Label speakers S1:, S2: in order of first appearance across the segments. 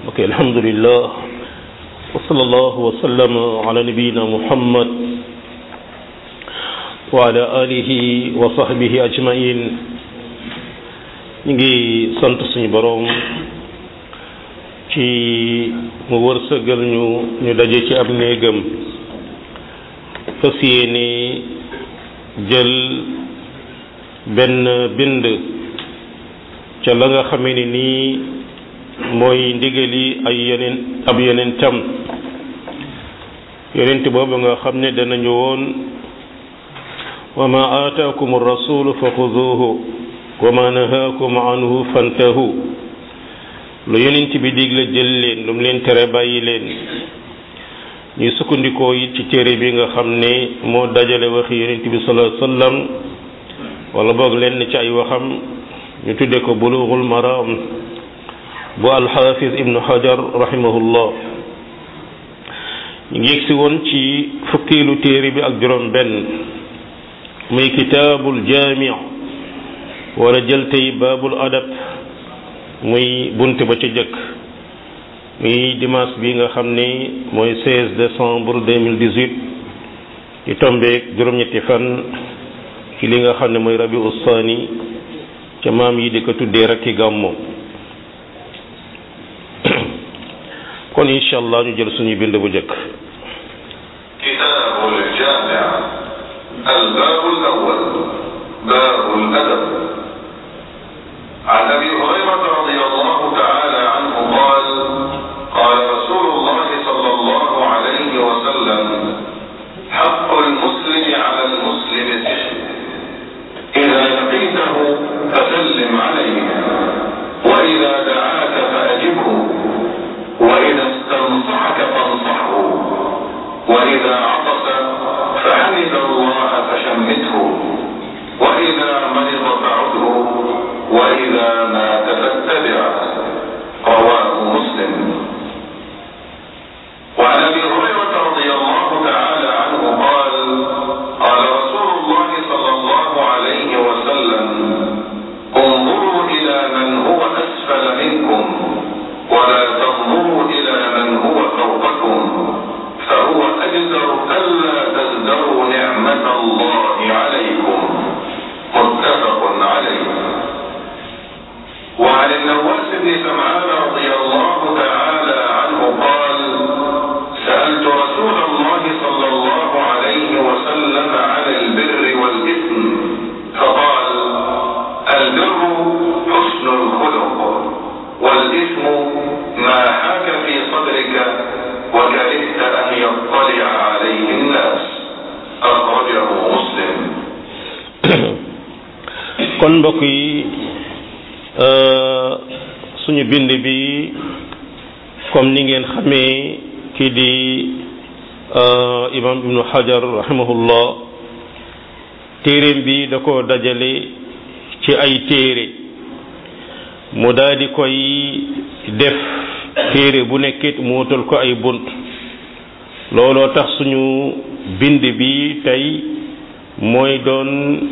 S1: ok alhamdulillah wa sallallahu wa sallam ala nabiyina muhammad wa ala alihi wa sahbihi ajmain ñu ngi sant suñu boroom ci mu wërsëgal ñu ñu daje ci ab néegam fas yéene jël benn bind ca la nga xamee ni nii mooy ndigali ay yeneen ab yeneen tam yonent boobu nga xam ne danañu woon wa ma aataakum rasulu fa xuduuhu wa ma nahaakum anhu fantahu lu yonent bi digle jël leen lu mu leen tere bàyyi leen ñuy sukkandikoo it ci téere bi nga xam ne moo dajale waxi yonent bi sallallahu alayhi wasallam wala boog lenn ci ay waxam ñu tudde ko bulughul maram bu alxaafis ibnu hajar rahimahullah ñu ngi yegsi woon ci fukkiilu téere bi ak juróom benn muy kitaabul jaami wala jël tey baabul adab muy bunt ba ca jëkk muy dimanche bi nga xam ni mooy 16 décembre 2018 di tombeek juróom-ñetti fan ci li nga xam ne mooy rabi ustaani ca maam yi di ko tuddee rek ki gàmmo kon incha allah ñu jël suñu bind bu njëkk
S2: كتاب الجامع الباب الأول باب الأدب عن أبي هريرة رضي الله تعالى عنه قال قال رسول الله صلى الله عليه وسلم حق المسلم على المسلم سحر إذا لقيته فسلم عليه وإذا دعاك فأجبه وإذا استنصحك فانصحه وإذا عطس فحمد الله فشمته وإذا مرض فعده وإذا مات فاتبعه رواه مسلم وعن أبي هريرة رضي الله تعالى عنه قال قال رسول الله صلى الله عليه وسلم انظروا إلى من هو أسفل منكم ولا تنظروا إلى من هو فوقكم فهو أجدر ألا تزدروا نعمة الله عليكم متفق عليه وعن النواس بن سمعان رضي الله تعالى عنه قال سألت رسول الله صلى الله عليه وسلم عن البر والإثم فقال البر حسن الخلق والإثم ما حاك في صدرك وكرهت أن يطلع عليه الناس أخرجه مسلم
S1: kon mbokk yi suñu bind bi comme ni ngeen xamee kii di imam ibnu hajar rahimahullah téeréem bi da ko dajale ci ay téere mu daal di koy def téere bu nekkit mu wutal ko ay bunt looloo tax suñu bind bi tey mooy doon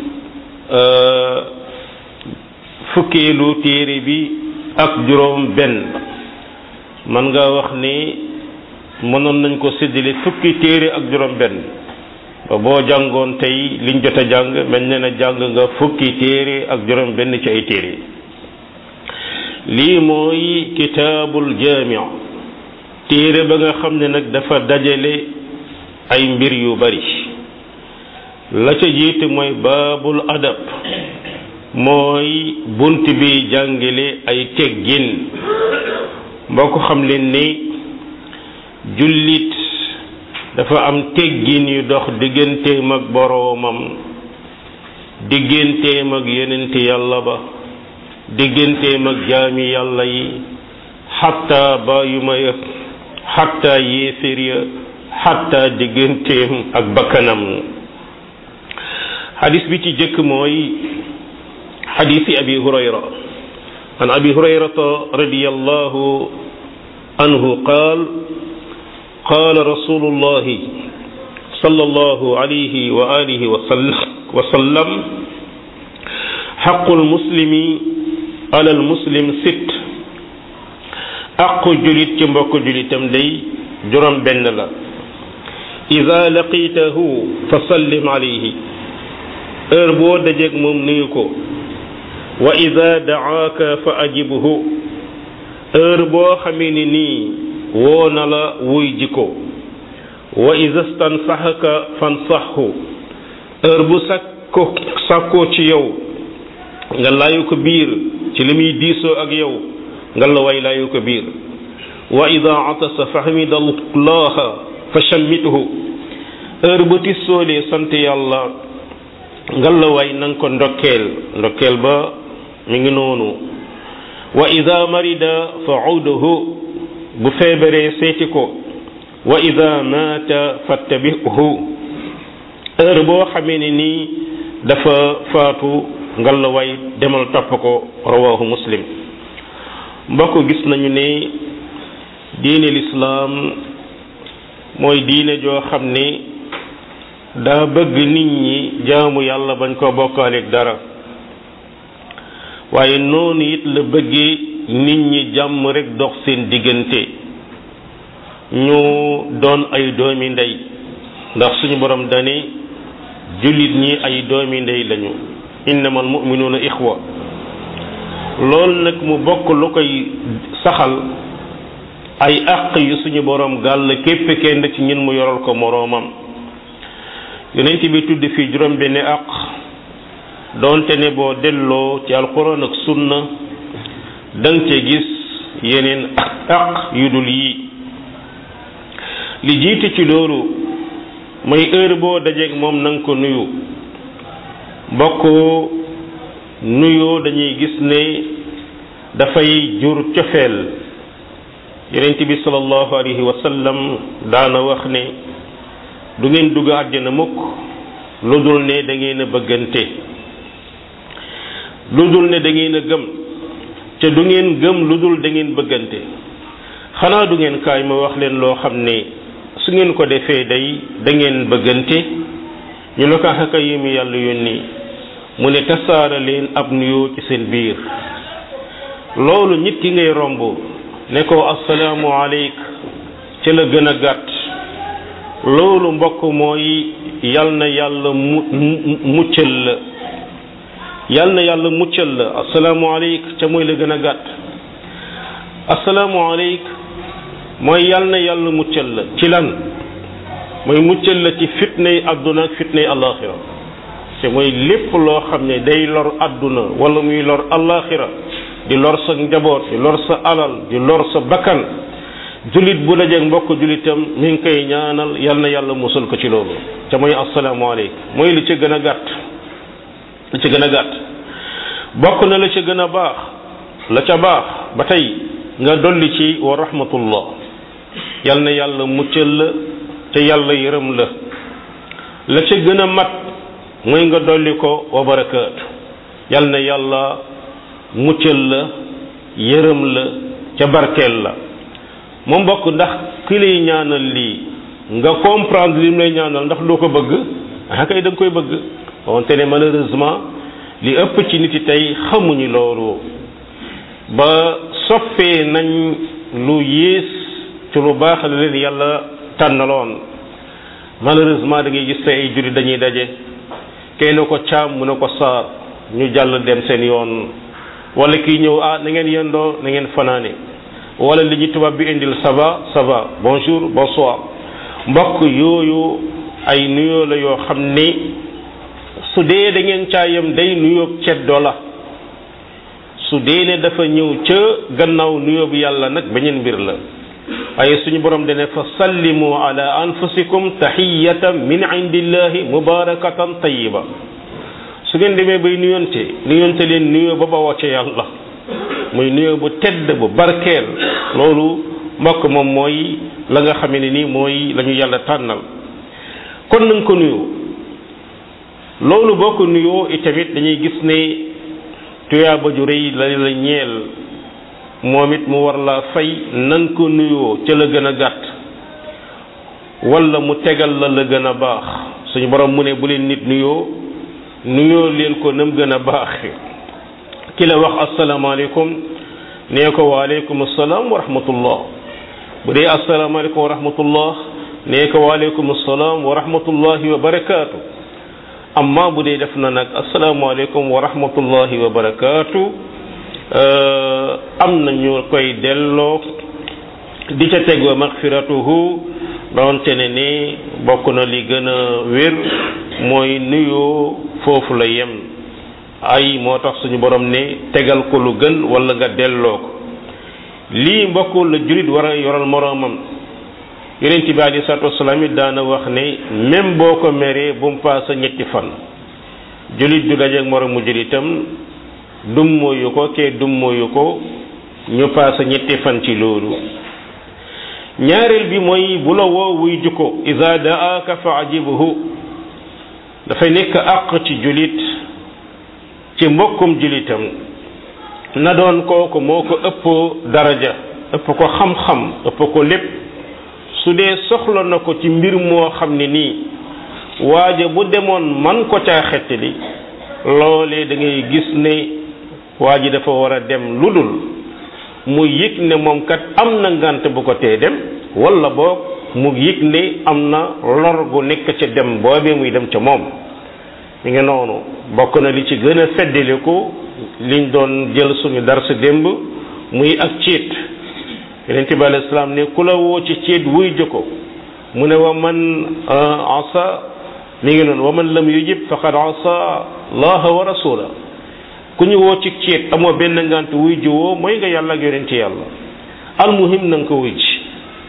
S1: fukkeelu téere bi ak juróom benn man nga wax ni mënoon nañ ko séddale fukki téere ak juróom benn ba boo jàngoon tey liñ jot a jàng mel ne na jàng nga fukki téere ak juróom benn ci ay téere lii mooy kitaabul jaami' téere ba nga xam ne nag dafa dajale ay mbir yu bari la ca jiite mooy baabul adab mooy bunt bi jàngale ay teggin mboo ko xam leen ni jullit dafa am teggin yu dox digganteem ak boroomam digganteem ak yonent yàlla ba digganteem ak jaami yàlla yi xatta bàyyuma ya xatta yéefér ya xatta digganteem ak bakkanam xadis bi ci jëkk mooy xadisi abi hurayra an abi hurayrata radiyallahu anhu qaal qaal rasulullahi sallallahu alayhi wa alihi wa sallam xaqu lmuslimi على المسلم ست aqu julit ci mbokk julitam day juróom benn la ida laqitahu fa sallim alayhi heure boo dajeeg moom nuyu ko wa ida daaka fa ajibhu heure boo xamee ni nii woo na la wuy ji ko wa ida stansaxaka fansaxhu heure bu sakko sàkkoo ci yow nga laayu ko biir ci li muy diisoo ak yow nga la way laayu ko biir wa ida atasa fa xamida allaha fa shammithu heure bu tissoolee sant yàlla nga la way na nga ko ndokkeel ndokkeel ba mi ngi noonu wa ida marida fa uduhu bu feebaree seeti ko wa ida maata fattabihu heure boo xamee ne nii dafa faatu nga la way demal topp ko rawahu muslim mbokk gis nañu ne diine lislaam mooy diine joo xam ne daa bëgg nit ñi jaamu yàlla bañ ko bokkaaleeg dara waaye noonu it la bëggee nit ñi jàmm rek dox seen diggante ñu doon ay doomi ndey ndax suñu borom dane jullit ñi ay doomi ndey lañu innamal mu'minuuna ixwa loolu nag mu bokk lu koy saxal ay àq yu suñu borom gàll képp kenn ci ñun mu yoral ko moroomam yonent bi tudd fii juróom benn àq doonte ne boo delloo ci alquran ak sunna danga ca gis yeneen àq yu dul yii li jiitu ci loolu mooy heure boo dajeeg moom na nga ko nuyu mbokk nuyoo dañuy gis ne dafay jur cofeel yonent bi sallallahu alayhi wa sallam daana wax ne du ngeen dugg àjjana mukk lu dul ne da ngeen a bëggante lu dul ne da ngeen a gëm te du ngeen gëm lu dul da ngeen bëggante xanaa du ngeen kaay ma wax leen loo xam ne su ngeen ko defee day da ngeen bëggante ñu ne ko xaka yi mu yàlla yónni mu ne tasaara leen ab nuyoo ci seen biir loolu nit ki ngay romb ne ko assalaamu aleyk ci la gën a gàtt loolu mbokk mooy yal na yàlla mu muccal la yal na yàlla muccal la assalaamu aleyk ca mooy la gën a gàtt assalaamu aleyk mooy yal na yàlla muccal la ci lan mooy muccal la ci fitnay àdduna ak fitnay alaxira te mooy lépp loo xam ne day lor àdduna wala muy lor alaxira di lor sa njaboot di lor sa alal di lor sa bakkan julit bu dajeeg mbokk julitam mi ngi koy ñaanal yal na yàlla musal ko ci loolu te mooy asalaamaaleykum mooy li ca gën a gàtt li ca gën a gàtt bokk na la ca gën a baax la ca baax ba tey nga dolli ci wa rahmatullah yal na yàlla muccal la te yàlla yërëm la la ca gën a mat mooy nga dolli ko wa barakaatu yal na yàlla muccal la yërëm la ca barkeel la mu mbokk ndax ki lay ñaanal lii nga comprendre li mu lay ñaanal ndax doo ko bëgg ah kay da nga koy bëgg wante ne malheureusement li ëpp ci nit yi tey xamuñu loolu ba soppee nañ lu yées ci lu baax la leen yàlla tànnaloon malheureusement da ngay gis tey ay juri dañuy daje kay ne ko caam mu ne ko saar ñu jàll dem seen yoon wala kii ñëw ah na ngeen yendoo na ngeen fanaane wala li ñu tubaab bi indil ça va ça va bonjour bonsoir mbokk yooyu ay nuyoo la yoo xam ni su dee da ngeen caayam day nuyoo ceddo la su dee ne dafa ñëw ca gannaaw nuyoo bi yàlla nag beneen mbir la waaye suñu borom dane fa sallimu ala anfusikum tahiyatan min indillahi mubarakatan tayiba su ngeen demee bay nuyonte nuyonte leen nuyoo ba bawoo ca yàlla muy nuyoo bu tedd bu barkeel loolu mbokk moom mooy la nga xamee ne nii mooy la ñu yàlla tànnal kon nañ ko nuyoo loolu boo ko nuyoo itamit dañuy gis ne tuyaaba ju rëy la la ñeel moom it mu war la fay nan ko nuyoo ca la gën a gàtt wala mu tegal la la gën a baax suñu borom mu ne bu leen nit nuyoo nuyoo leen ko nam gën a baax ki la wax asalaamaaleykum nee ko waaleykum salaam wa rahmatullah bu dee asalaamaaleykum wa rahmatullah nee ko waaleykum salaam wa rahmatullahi wa barakaatu amma bu dee def na nag asalaamaaleykum wa rahmatullahi wa barakaatu am na ñu koy delloo di ca teg wa maxfiratuhu doonte ne ni bokk na li gën a wér mooy nuyoo foofu la yem ay moo tax suñu borom ne tegal ko lu gën wala nga delloo ko lii mbokk la julit war a yoral moroomam yonent bi alei salatu wasalaam it daana wax ne même boo ko meree bu mu paasa ñetti fan julit du dajeeg moroomu julitam dummóoyu ko kee dummóoyu ko ñu paasa ñetti fan ci loolu ñaareel bi mooy bu la woo wuy jukko ida daaka fa ajibhu dafay nekk àq ci julit ci mbokkum julitam na doon kooku moo ko ëpp daraja ëpp ko xam-xam ëpp ko lépp su dee soxla na ko ci mbir moo xam ne nii waaja bu demoon man ko caa xettali loolee da ngay gis ne waa ji dafa war a dem lu dul mu yëg ne moom kat am na ngant bu ko tee dem wala boog mu yëg ne am na lor gu nekk ca dem boobee muy dem ca moom mi ngi noonu bokk na li ci gën a feddaliku liñ doon jël suñu dar sa démb muy ak ciit yonente bi alayhi salaam ne ku la woo ci ciit wuy jëkko mu ne wa man asa mi ngi noonu wa man lam yujib faqad asa allaha wa rasula ku ñu woo ci ciit amoo benn ngant wuy ji woo mooy nga yàlla ak yonente yàlla almuhim na nga ko wuy ji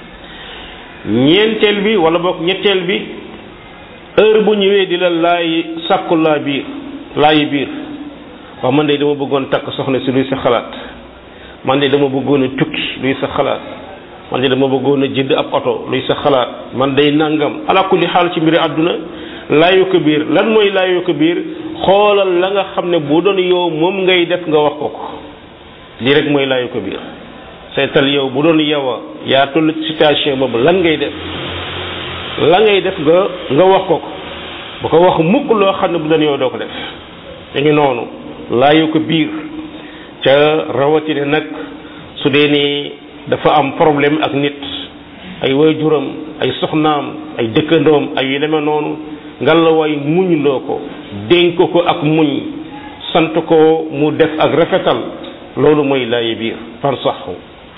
S1: ñeenteel bi wala boog ñetteel bi heure bu ñëwee di la laay sàkku laa biir laayi biir waaw man de dama bëggoon takk soxna si luy sa xalaat man de dama bëggoon a tukki luy sa xalaat man de dama bëggoon a jënd ab oto luy sa xalaat man day nangam ala kulli xaal ci mbiri àdduna laayu ko biir lan mooy laayu ko biir xoolal la nga xam ne bu doon yow moom ngay def nga wax ko ko lii rek mooy laayu ko biir seetal yow bu doon yow a yaa toll situation boobu lan ngay def la ngay def nga nga wax ko ko bu ko wax mukk loo xam ne bu doon yow doo ko def da ngi noonu laayu ko biir ca rawatina nag su dee ni dafa am problème ak nit ay waajuram ay soxnaam ay dëkkandoom ay yu demee noonu ngalawaay muñ loo ko dénk ko ak muñ sant ko mu def ak rafetal loolu mooy laayi biir par saxu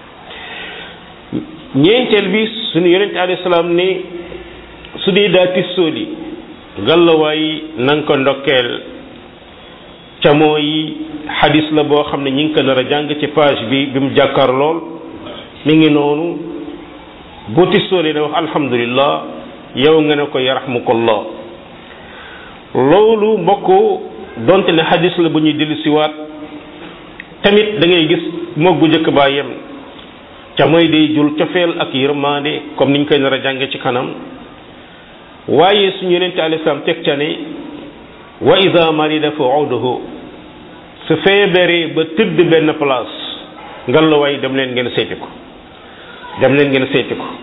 S1: ñeenteel bi suñu yonente alayhi salaam ni su dee daa tissooli ngalawaay na nga ko ndokkeel ca mooy xadis la boo xam ne ñi ngi ko nar a jàng ci page bi bi mu jàkkaar lool mi ngi noonu bu tissooli ne wax alhamdulillah yow nga ne ko yarahmukallah loolu mbokk donte ne xadis la bu ñuy dellu siwaat tamit da ngay gis moog bu njëkk baa yem ca mooy day jul cofeel ak yërmande comme niñ koy nar a jànge ci kanam waaye suñu yonente alayhi salaam teg ca ne wa ida marida fa uduhu su feebaree ba tëdd benn place ngal la waay dem leen ngeen seeti ko dem leen ngeen seeti ko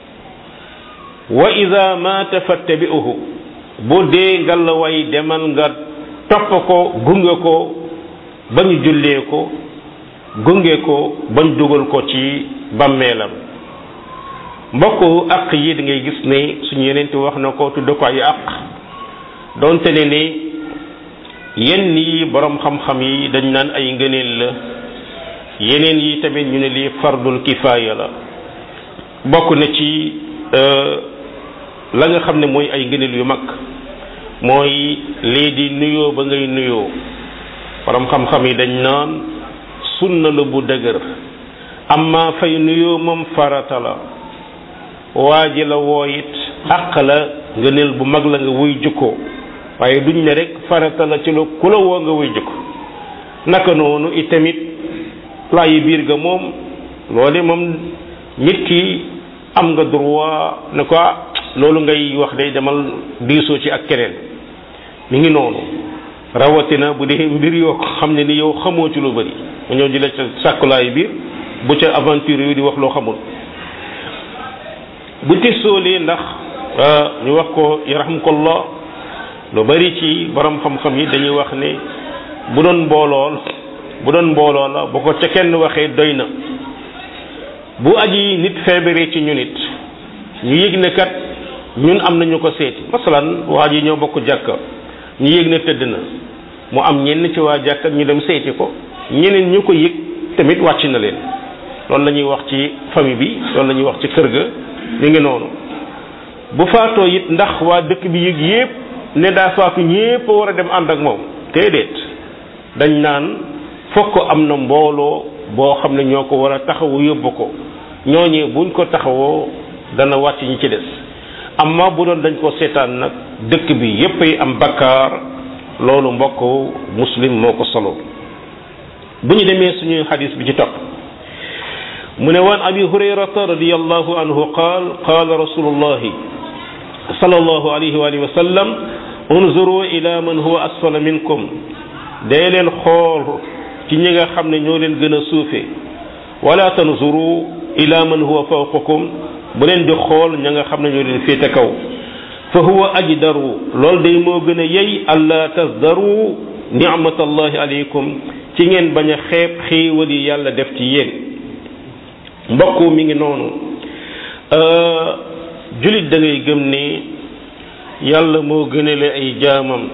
S1: wa ida maata fattabi'uhu bu dee ngal la waay demal nga topp ko gunge ko ba ñu jullee ko gunge ko bañ dugal ko ci bàmmeelam mbokk àq yi da ngay gis ne suñu yeneen wax na ko tudd ko ay àq donte ne ni yenn yi borom xam-xam yi dañ naan ay ngëneel la yeneen yi tamit ñu ne lii fardul kifaaya la bokk na ci la nga xam ne mooy ay ngëneel yu mag mooy lii di nuyoo ba ngay nuyoo borom xam-xam yi dañ naan sunna la bu dëgër amma fay nuyoo moom farata la waa ji la woo it àq la ngëneel bu mag la nga wuy jukkoo waaye duñ ne rek farata la ci lu ku la woo nga wuy jukko naka noonu itamit laayi biir ga moom loole moom nit ki am nga droit ne ko loolu ngay wax day demal diisoo ci ak keneen mi ngi noonu rawatina bu dee mbir yoo xam ne ni yow xamoo ci lu bari nga ñëw di la ca sàkku laayi biir bu ca aventure yu di wax loo xamul bu tisoolee ndax ñu wax ko yarhamkallah lu bari ci borom xam-xam yi dañuy wax ne bu doon mboolool bu doon mbooloo la bu ko ca kenn waxee doy na bu aji nit feebaree ci ñu nit ñu yëg ne kat ñun am nañu ko seeti masalan waa ji ñoo bokk jàkka ñu yëg ne tëdd na mu am ñenn ci waa jàkka ñu dem seeti ko ñeneen ñu ko yëg tamit wàcc na leen loolu la ñuy wax ci famille bi loolu la ñuy wax ci kër ga ñu ngi noonu bu faatoo it ndax waa dëkk bi yëg yépp ne daa faatu ñépp a war a dem ànd ak moom déedéet dañ naan fokk am na mbooloo boo xam ne ñoo ko war a taxawu yóbbu ko ñooñee buñ ko taxawoo dana wàcc ñi ci des amma bu doon dañ ko seetaan nag dëkk bi yépp ay am bakkaar loolu mbokk muslim moo ko solo bu ñu demee suñu xadis bi ci topp mu ne waan abi hurayrata radiallahu anhu qaal qaala rasulullahi sallallahu alayhi wa alihi wa sallam unzuru ila man huwa asfala minkum dee leen xool ci ñi nga xam ne ñoo leen gën a suufe wala tanzuru ila man huwa fawqakum bu leen di xool ña nga xam ne ñoo leen féete kaw fa huwa ajdaru loolu day moo gën a yey alla tasdaru ni'matallahi alaykum ci ngeen bañ a xeeb xéewal yi yàlla def ci yéen mbokk mi ngi noonu julit da ngay gëm ni yàlla moo gënale ay jaamam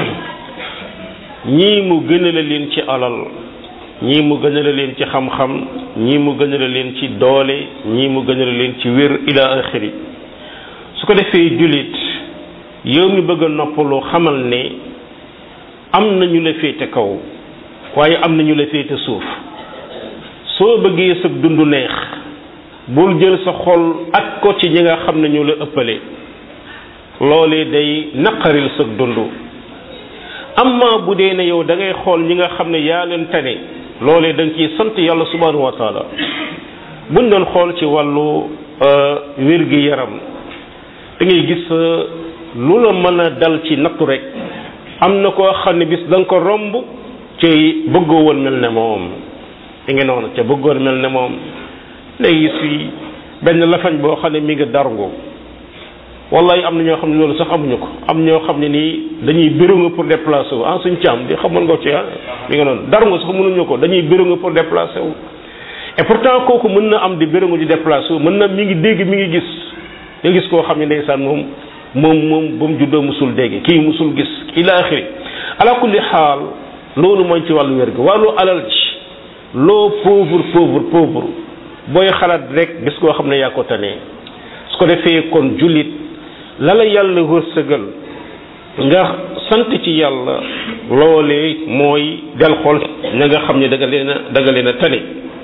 S1: ñii mu gënale leen ci alal ñii mu gënale leen ci xam-xam ñii mu gënale leen ci doole ñii mu gënale leen ci wér ila axiri su ko defee julit yow mi bëgg a noppalu xamal ne am na ñu la féete kaw waaye am na ñu la féete suuf soo bëggee sa dund neex bul jël sa xol ak ko ci ñi nga xam ne ñu la ëppale loolee day naqaril sa dund amma bu dee ne yow da ngay xool ñi nga xam ne yaa leen tane loolee da nga ciy sant yàlla subhanahu wa taala buñ doon xool ci wàllu wér gi yaram da ngay gis lu la mën a dal ci nattu rek am na koo xam ne bis da nga ko romb ci bëggoo woon mel ne moom di nga noonu ca bëggoon mel ne moom léegi si benn lafañ boo xam ne mi ngi darngu wallahi am na ñoo xam ne loolu sax amuñu ko am ñoo xam ne nii dañuy bérénga pour déplacer wu ah suñ caam di xamoon nga ci ah mi nga noonu darngu sax mënuñu ko dañuy bérénga pour déplacer wu et pourtant kooku mën na am di béréngu di déplacer wu mën na mi ngi dégg mi ngi gis nga gis koo xam ne ndeysaan moom moom moom ba mu juddoo musul dégg kii musul gis ila axiri ala kulli xaal loolu mooy ci wàllu wér gi wàllu alal ci loo pauvre pauvre pauvre booy xalaat rek gis koo xam ne yaa ko tanee su ko defee kon jullit la la yàlla wërsëgal nga sant ci yàlla loolee mooy del xool ña nga xam ne da nga leen a da nga leen a tane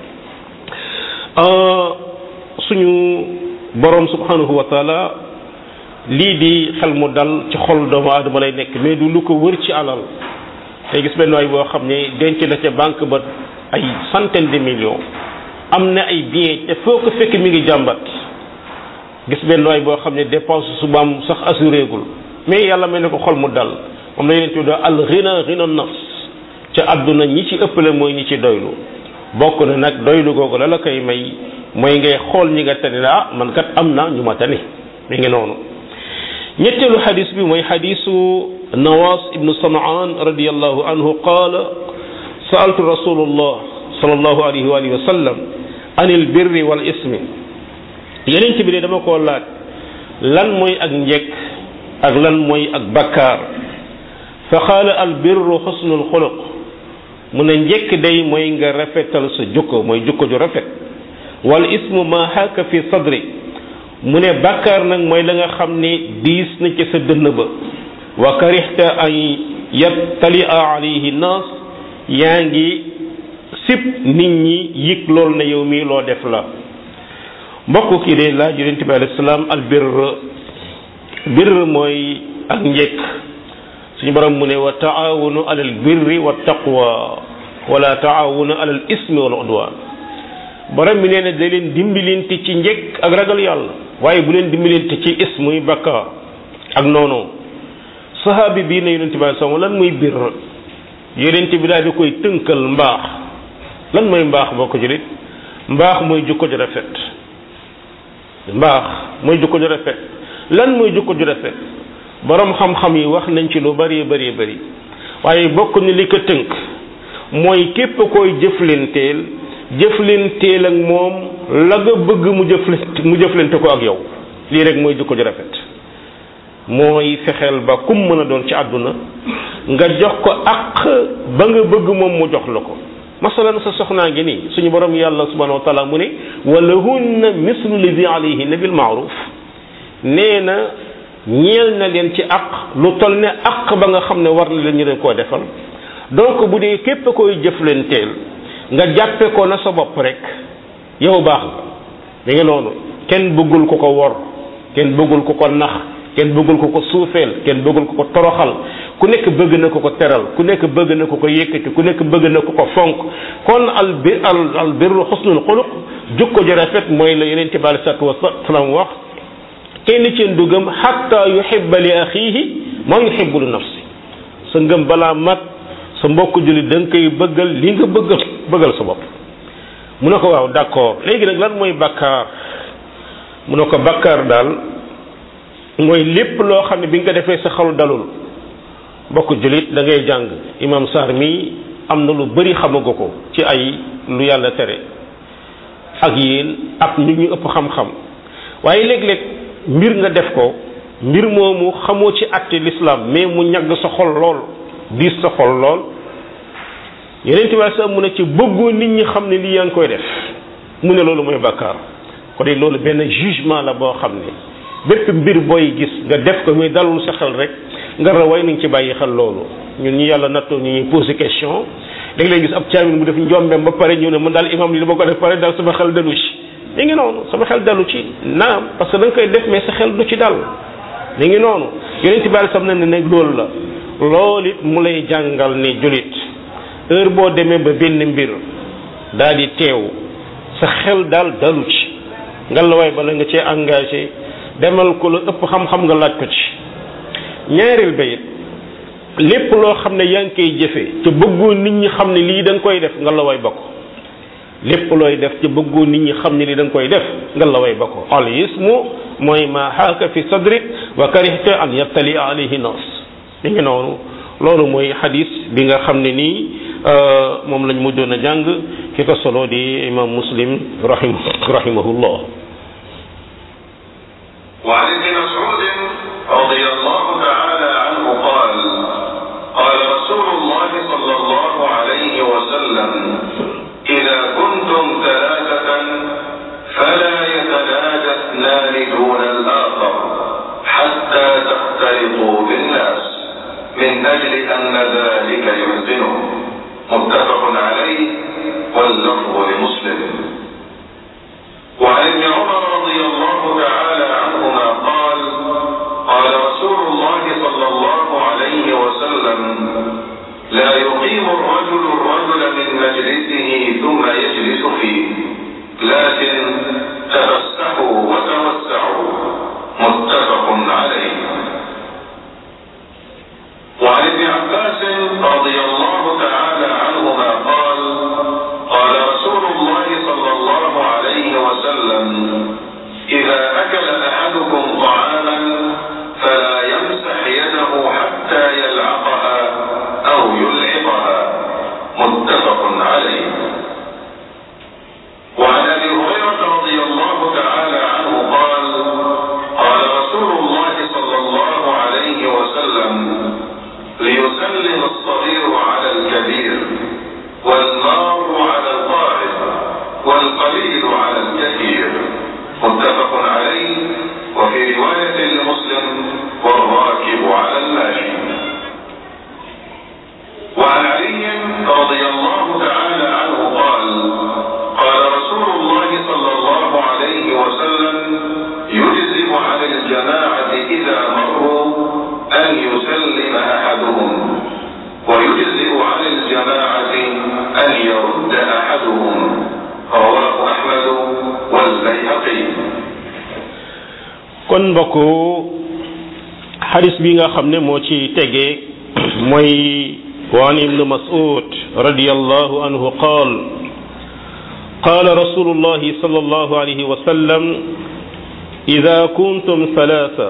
S1: suñu borom subhanahu wa taala lii di xel mu dal ci xol doomu aadama lay nekk mais du lu ko wër ci alal tey gis benn waay boo xam ne denc na ca banque ba ay centaine de millions am na ay bien te foo ko fekk mi ngi jàmbat gis benn waay boo xam ne dépense subaam sax assuré gul mais yàlla may ne ko xol mu dal moom la yeneen tuddee al ghina ghina nafs ca àdduna ñi ci ëppale mooy ñi ci doylu bokk na nag doylu googu la la koy may mooy ngay xool ñi nga tane la ah man kat am na ñu ma tane mi ngi noonu ñetteelu xadis bi mooy xadisu nawas ibnu samaan radiallahu anhu qaala saaltu rasulullah sallallahu alayhi wa alihi wa sallam anil birri wal ismi yeneen bi de dama koo laaj lan mooy ak njekk ak lan mooy ak bakkaar fa qaala al birru xusnul xuluq mu ne njekk day mooy nga rafetal sa jukko mooy jukko ju rafet wal ismu ma xaaka fi sadri mu ne bàkkaar nag mooy la nga xam ne diis na ci sa dënn ba wa karixta an yattalia alayhi naas yaa ngi sib nit ñi yëg lool na yow mii loo def la mbokk kii de laaj yonente bi alayhi salaam al birr birr mooy ak njëkk suñu borom mu ne wa taawunu alal birri wa taqwa wala taawunu alal ismi wal udwan borom bi nee na da leen dimbalante ci njëkk ak ragal yàlla waaye bu leen dimbalante ci ismuy bakkaar ak noonu sahabi bii ne yonente bi sama lan muy bir yonente bi daal di koy tënkal mbaax lan mooy mbaax boo ko jëlit mbaax mooy jukko ju rafet mbaax mooy jukko ju rafet lan mooy jukko ju rafet borom xam-xam yi wax nañ ci lu bari bari bari waaye bokk ni li ko tënk mooy képp koy jëflenteel jëflenteel ak moom la nga bëgg mu jëflente mu jëflente ko ak yow lii rek mooy jikko ju rafet mooy fexeel ba kum mën a doon ci àdduna nga jox ko ak ba nga bëgg moom mu jox la ko masalan sa soxnaa ngi nii suñu borom yàlla subhanahu wa taala mu ne walahunna mislu lidi alayhinna bil maaruf nee na ñeel na leen ci ak lu toll ne ak ba nga xam ne war na leen ñu leen koo defal donc bu dee képp koy jëflanteel nga jàppe ko na sa bopp rek yow baax nga da nga noonu kenn bëggul ko ko wor kenn bëggul ko ko nax kenn bëggul ko ko suufeel kenn bëggul ko ko toroxal ku nekk bëgg na ko ko teral ku nekk bëgg na ko ko yëkkati ku nekk bëgg na ko ko fonk kon al bir al al birru xusnul xuluq jukko ju rafet mooy la yeneen bi alei salatu wasalaam wax kenn ci du gëm xatta yuhibba li axiihi maa yuhibbu li nafsi sa ngëm balaa mat sa mbokk jullit da nga koy bëggal li nga bëggal bëggal sa bopp mu ne ko waaw d'accord léegi nag lan mooy bakkaar mu ne ko bakkaar daal mooy lépp loo xam ne bi nga ko defee sa xalu dalul mbokk jullit da ngay jàng imam Sarr mi am na lu bari xamagu ko ci ay lu yàlla tere ak yéen ak nit ñu ëpp xam-xam waaye léeg-léeg mbir nga def ko mbir moomu xamoo ci àtte l'islam mais mu ñagg sa xol lool diis sa xol lool yeneen tubaab sax mu ne ci bëggoo nit ñi xam ne lii yaa ngi koy def mu ne loolu mooy bàkkaar ko de loolu benn jugement la boo xam ne bépp mbir booy gis nga def ko muy dalul sa xel rek nga raway nañ ci bàyyi xel loolu ñun ñi yàlla nattoo ñu ñuy posé question léegi lay gis ab caamin mu def njombeem ba pare ñu ne man daal imam li dama ko def pare daal sama xel dalu ci mi ngi noonu sama xel dalu ci naam parce que da nga koy def mais sa xel du ci dal mi ngi noonu yeneen ci bàyyi sam na ne nag loolu la loolu it mu lay jàngal ne julit heure boo demee ba benn mbir daal di teew sa xel daal dalu ci nga la waay bala nga cee engagé demal ko la ëpp xam-xam nga laaj ko ci ñaareel ba it lépp loo xam ne yaa ngi koy jëfee te bëggoo nit ñi xam ne lii da nga koy def nga la way bokk lépp looy def te bëggoo nit ñi xam ne lii da nga koy def nga la way bokk al ismu mooy ma xaaka fi sadrik wa karihta an yattali alayhi nas mi ngi noonu loolu mooy xadis bi nga xam ne nii moom lañ mujjoon a jàng ki ko solo di imam muslim rahim rahimahullah
S2: وعن ابن مسعود رضي الله تعالى عنه قال قال رسول الله صلى الله عليه وسلم إذا كنتم ثلاثة فلا يتنادى اثنان دون الآخر حتى تختلطوا بالناس من أجل أن ذلك يحزنهم متفق عليه واللفظ لمسلم وعن ابن عمر رضي الله تعالى عنهما قال قال رسول الله صلى الله عليه وسلم لا يقيم الرجل الرجل من مجلسه ثم يجلس فيه لكن تفسحوا وتوسعوا متفق عليه وعن ابن عباس رضي الله تعالى عنهما قال قال رسول الله صلى الله عليه وسلم إذا أكل أحدكم طعاما فلا يمسح يده حتى يلعقها أو يلعقها متفق عليه وعن أبي هريرة رضي الله تعالى عنه قال قال رسول الله صلى الله عليه وسلم ليسلم الصغير على الكبير والمار على القاعد والقليل على الكثير متفق عليه وفي رواية لمسلم والراكب على الماشي وعن علي رضي الله تعالى عنه قال قال رسول الله صلى الله عليه وسلم يجزم على الجماعة إذا مروا أن يسلم أحدهم ويجزئ عن الجماعة أن يرد أحدهم رواه أحمد والبيهقي
S1: kon mbokk xadis bi nga xam ne moo ci tege mooy waan ibnu mas'ud radiyallahu anhu qaal قال رسول الله صلى الله عليه وسلم إذا كنتم ثلاثة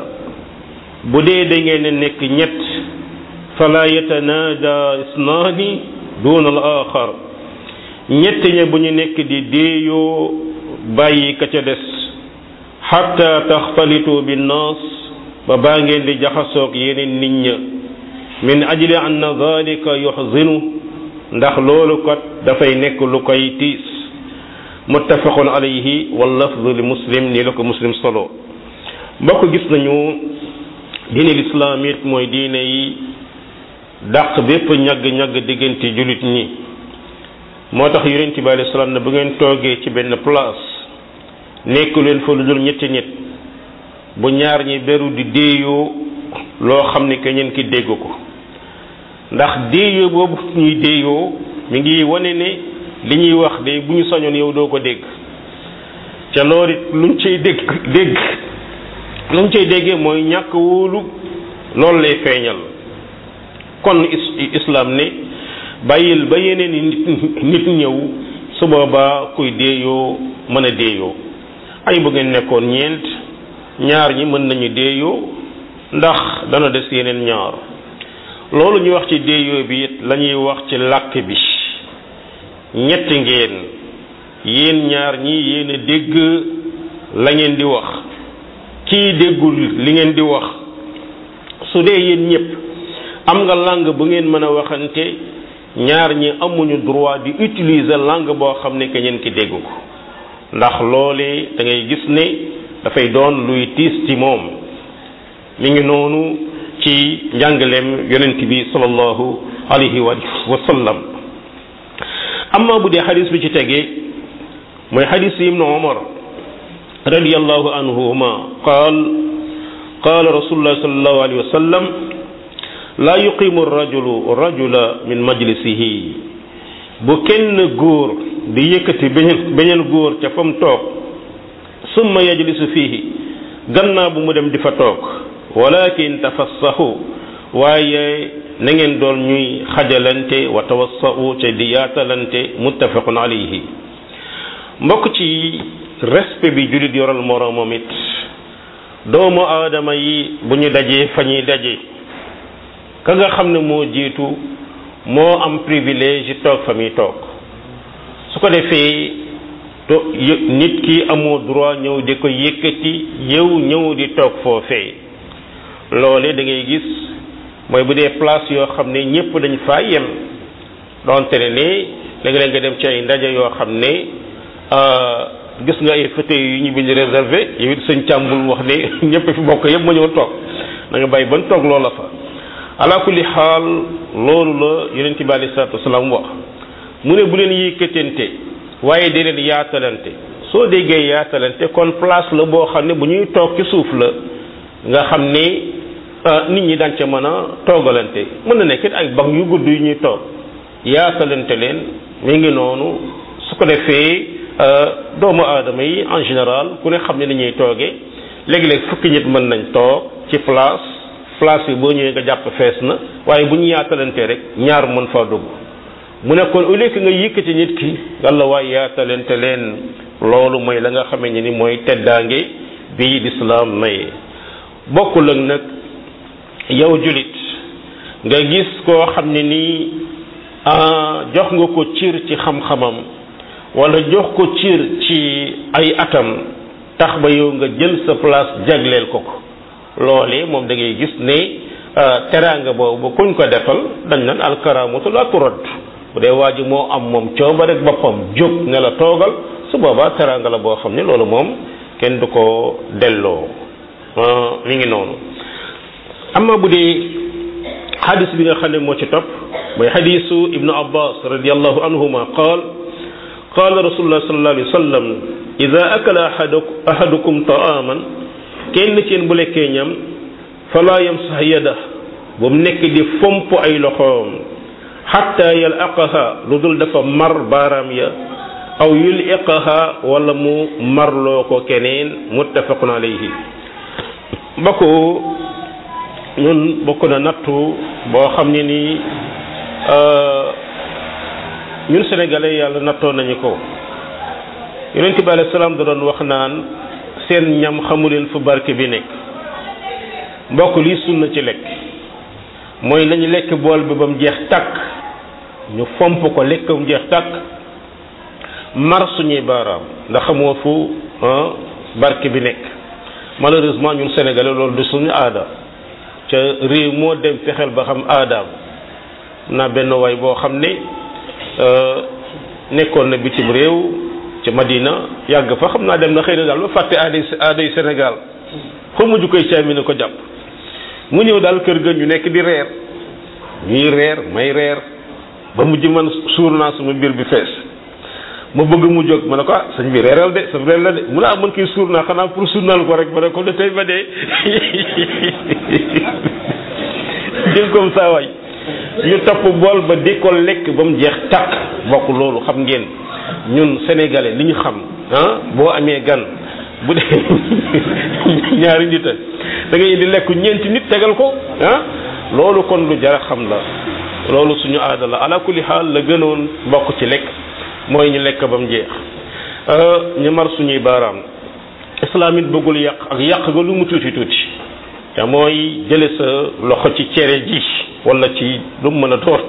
S1: بدي دنگين نك نيت فلا يتنادى اثنان duna al axar ñett ña bu ñu nekk di déeyoo bàyyi ka ca des xatta taxtalitu binnaas ba baa ngeen di jaxasoog yeneen nit ña min ajli anna dalika yuxzinu ndax loolu kat dafay nekk lu koy tiis muttafaqun alayhi wal lafdu li muslim nii la ko muslim solo mbokk gis nañu diine lislaam it mooy diine yi dàq bépp ñagg-ñagg diggante jullit ñi moo tax yonent bi alayhi salaam ne bu ngeen toogee ci benn place nekk leen fa lu dul ñetti nit bu ñaar ñi beru di déeyoo loo xam ne keneen ki dégg ko ndax déeyoo boobu ñuy déeyoo mi ngi wane ne li ñuy wax de bu ñu sañoon yow doo ko dégg ca loolu it luñ cay dégg dégg luñ cay déggee mooy ñàkk wóolu loolu lay feeñal kon islam ne bàyyil ba yeneen nit nit ñëw su boobaa kuy déeyoo mën a déeyoo ay bu ngeen nekkoon ñeent ñaar ñi mën nañu déeyoo ndax dana des yeneen ñaar loolu ñu wax ci déeyoo bi it la ñuy wax ci làkk bi ñetti ngeen yéen ñaar ñi yéen a dégg la ngeen di wax kii déggul li ngeen di wax su dee yéen ñëpp am nga langue bu ngeen mën a waxante ñaar ñi amuñu droit di utiliser langue boo xam ne keneen ki dégg ko ndax loolee da ngay gis ne dafay doon luy tiis ci moom mi ngi noonu ci njàngaleem yonent bi sallallahu alayhi wa sallam amma bu dee xadis bi ci tegee mooy xadis ibnu umar radiallahu anhuma qaal qaala rasulullah sallallahu alayhi wa sallam laa yuqimu rajulu rajula min majlisihi bu kenn góor di yëkkati beneen beneen góor ca fa mu toog summa yajlisu fiihi gannaaw bu mu dem di fa toog walakin tafassahu waaye na ngeen doon ñuy xajalante wa tawassau te di yaatalante muttafaqun alayhi mbokk ci respect bi jullit yoral moroomam it doomu aadama yi bu ñu dajee fa ñuy daje ka nga xam ne moo jiitu moo am privilège yi toog fa muy toog su ko defee to nit ki amoo droit ñëw di ko yëkkati yow ñëw di toog foofee loole da ngay gis mooy bu dee place yoo xam ne ñëpp dañ faa yem donte ne ne léegi-léeg nga dem ci ay ndaje yoo xam ne gis nga ay fauteuils yu ñu bind réservé yow it sëñ càmbul wax ne ñëpp fi bokk yëpp ma ñëw toog da nga bàyyi ban toog loola fa ala kulli xaal loolu la yonent bi alei salatu wasalaam wax mu ne bu leen yëkkatante waaye di leen yaatalante soo déggee yaatalante kon place la boo xam ne bu ñuy toog ci suuf la nga xam ne nit ñi daan ca mën a toogalante mën na nekk ay banc yu gudd yu ñuy toog yaatalante leen mi ngi noonu su ko defee doomu aadama yi en général ku ne xam ne ni ñuy toogee léegi-léeg fukki nit mën nañ toog ci place place yi boo ñëwee nga jàpp fees na waaye bu ñu yaatalante rek ñaar mën faa dugg mu ne kon au lieu que nga yëkkati nit ki yàlla waaye yaatalante leen loolu mooy la nga xamee ni mooy teddaange bii lislaam maye bokkul ak nag yow julit nga gis koo xam ne nii jox nga ko cir ci xam-xamam wala jox ko cir ci ay atam tax ba yow nga jël sa place jagleel ko ko loolee moom da ngay gis ne teraanga boobu kuñ ko defal dañ naan alkaramatu la turad bu dee waa ji moo am moom cooba rek boppam jóg ne la toogal su boobaa teraanga la boo xam ne loolu moom kenn du ko delloo mi ngi noonu amma bu dee xadis bi nga xam ne moo ci topp mooy xadisu ibnu abbas radiallahu anhuma qaal qaala rasulullah sallallahu alayhi wa sallam ida akala ahadukum taaman kenn ci yéen bu lekkee ñam fala yamsax yada bu mu nekk di fomp ay loxoom xatta yalaqaha lu dul dafa mar baaraam ya aw yuliqaha wala mu marloo ko keneen muttafaqun alayhi mbokk ñun bokk na nattu boo xam ne nii ñun sénégalais yàlla nattoo nañu ko yonent bi alayhi salaam da doon wax naan seen ñam xamuleen fu barke bi nekk mbokk lii sunna ci lekk mooy nañu lekk bool bi ba mu jeex takk ñu fomp ko lekkam jeex tàkk mar suñuy baaraam ndax xamoo fu barke bi nekk malheureusement ñun sénégalais loolu du suñu aada ca réew moo dem fexeel ba xam aadaam naa benn waay boo xam ne nekkoon na bitim réew ca Madina yàgg fa xam naa dem na xëy na daal ba fàtte aaday aaday Sénégal xaw ma ju koy caami ne ko jàpp mu ñëw daal kër ga ñu nekk di reer ñuy reer may reer ba mujj man suur naa sama mbir bi fees ma bëgg mu jóg ma ne ko ah sëñ bi reeral de sa reer la de mu ne ah man kii suur naa xanaa pour suurnal ko rek ma ne ko de tey ba dee jël comme ça waay ñu topp bool ba di ko lekk ba mu jeex tàkk bokk loolu xam ngeen ñun sénégalais li ñu xam ah boo amee gan bu dee ñaari nit a da ngay di lekk ñeenti nit tegal ko ah loolu kon lu jara xam la loolu suñu aada la ala kulli xaal la gënoon bokk ci lekk mooy ñu lekk ba mu jeex ñu mar suñuy baaraam islam it bëggul yàq ak yàq ga lu mu tuuti tuuti te mooy jële sa loxo ci cere ji wala ci lu mu mën a door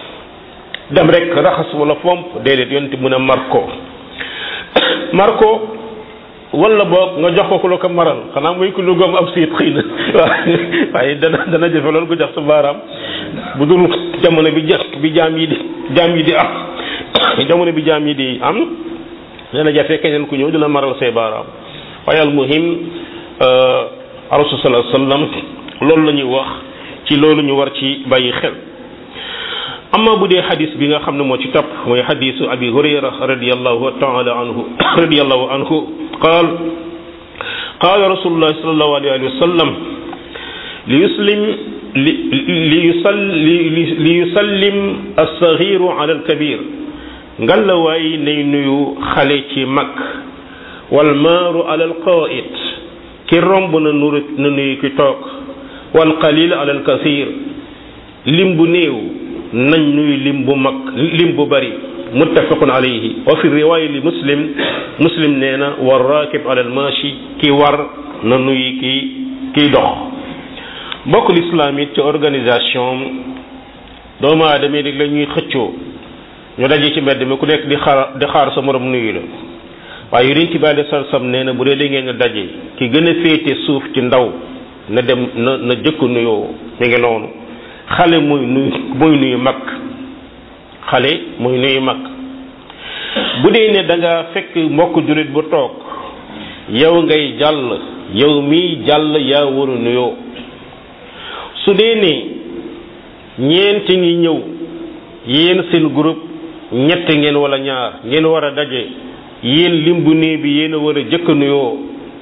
S1: dem rek raxas wala fomp déedéet yonti mën a mar ko mar ko wala boog nga jox ko ku la ko maral xanaa muy ku lu gom ab siit xëy na waaw waaye dana dana jafe loolu ko jox sa baaraam bu dul jamono bi ja bi jaam yi di jaam yi di am jamono bi jaam yi di am dana jafe keneen ku ñëw dina maral say baaraam waaye al muhim rasul sallallahu alayhi wasallam loolu la ñuy wax ci loolu ñu war ci bàyyi xel amma bu dee xadis bi nga xam ne moo ci topp mooy xadisu abi hurayra radiallahu taala anhu radiallahu anhu qaal qaala rasulullah sallallahu alayhi wa sallam li yuslim li li yusalli li yusallim alsagiru ala alkabir ngalla waay nay nuyu xale ci mag wal maaru ala alqaid ki romb na nuru na nuyu ki toog wal qalil ala alkasir lim bu néew nañ nuyu lim bu mag lim bu bari muttafaqun alayhi wa fi riwaaya li muslim muslim nee na war raakib ala almashi ki war na nuyu ki kiy dox bokk lislaam it ci organisation doomu aadama yi la ñuy xëccoo ñu daje ci mbedd mi ku nekk di xaar di xaar sa morom nuyu la waaye yonent bi alei satu sam nee na bu dee da ngeen a daje ki gën a féete suuf ci ndaw na dem na na jëkk nuyoo mi ngi noonu xale muy nuyu muy nuyu mag xale muy nuyu mag bu dee ne da nga fekk mbokk jullit bu toog yow ngay jàll yow mii jàll yaa war a nuyoo su dee ne ñeenti ngi ñëw yéen seen groupe ñett ngeen wala ñaar ngeen war a daje yéen lim bu néew bi yéen a war a jëkk nuyoo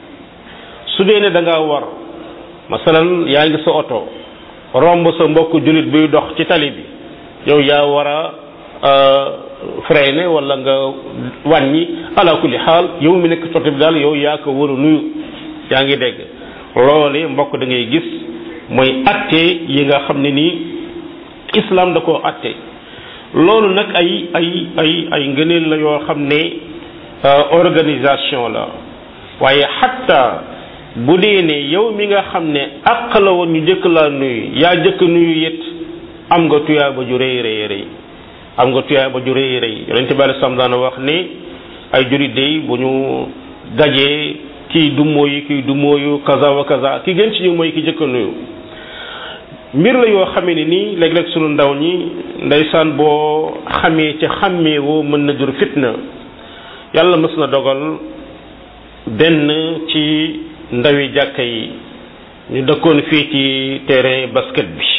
S1: su dee ne da ngaa war masalan yaa ngi sa oto romb sa mbokk jullit buy dox ci tali bi yow yaa war a freiner wala nga wàññi ala kulli xaal yow mi nekk sotti bi daal yow yaa ko war a nuyu yaa ngi dégg loole mbokk da ngay gis mooy atte yi nga xam ne nii islam da koo atte loolu nag ay ay ay ay ngëneel la yoo xam ne organisation la waaye xatta bu dee ne yow mi nga xam ne àq la woon ñu jëkk laa nuyu yaa jëkk nuyu it am nga tuyaaba ju rëy rëy rëy am nga tuyaaba ju rëy rëy yonente bi alei salaam daana wax ne ay jurit day bu ñu dajee kii du mooyu kii du mooyu kaza wa kaza ki gën ci ñu mooy ki jëkk nuyu mbir la yoo xamee ne nii léeg-léeg sunu ndaw ñi ndeysaan boo xamee ca xàmmee woo mën na jur fitna yàlla mës na dogal benn ci ndawi jàkka yi ñu dëkkoon fii ci terrain basket bi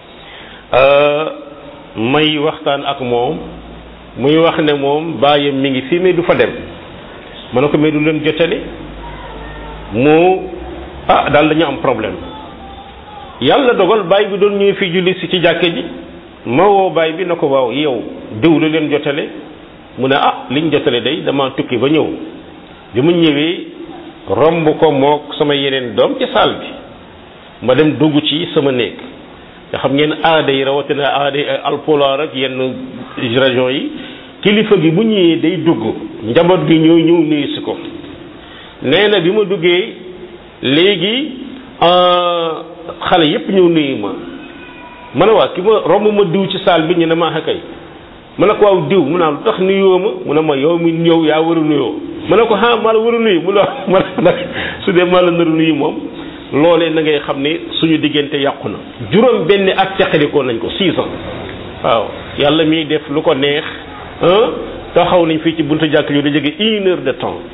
S1: may waxtaan ak moom muy wax ne moom baayam mi ngi fii mais du fa dem ma ne ko mais du leen jotale mu ah daal dañu am problème yàlla dogal baay bi doon ñëw fii julli si ci jàkke ji ma woo baay bi na ko waaw yow diw lu leen jotale mu ne ah liñ jotale day dama tukki ba ñëw bi mu ñëwee romb ko mook sama yeneen doom ci saal bi ma dem dugg ci sama néeg nga xam ngeen aada yi rawatina aada yi alpulaar ak yenn région yi kilifa gi bu ñëwee day dugg njaboot gi ñëw ñëw nuyu si ko nee na bi ma duggee léegi xale yépp ñëw nuyu ma ma ne waa ki ma romb ma diw ci saal bi ñu ne maa kay mu ne ko waaw diw mu naa lu tax nuyoo ma mu ne ma yow mi ñëw yaa war a nuyoo mu ne ko ah maa la war a nuyu mu ne ma nag su dee maa la nar a nuyu moom loolee na ngay xam ne suñu diggante yàqu na juróom benn at teqalikoo nañ ko six ans waaw yàlla miy def lu ko neex taxaw nañ fii ci buntu jàkk yu da jege une heure de temps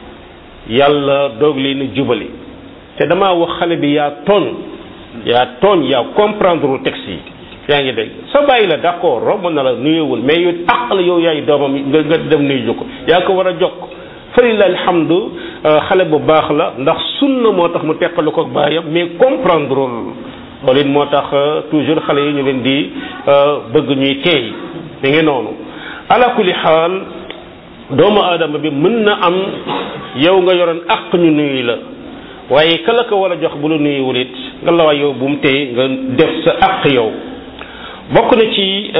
S1: yàlla doog leen a jubali te damaa wax xale bi yaa tooñ yaa tooñ yaa comprendre texte yi yaa ngi dégg sa bàyyi la d'accord romb na la nuyewul mais yow àq la yow yaay doomam nga nga dem nuyu ko yaa ko war a jokk falila alhamdu xale bu baax la ndax sunna moo tax mu teqalu ko baayam mais comprendre loolu it moo tax toujours xale yi ñu leen di bëgg ñuy teey mi ngi noonu ala kulli xaal doomu aadama bi mën na am yow nga yoroon àq ñu nuyu la waaye kala ko war a jox bu la nuyuwul it nga la waay yow bu mu tey nga def sa àq yow bokk na ci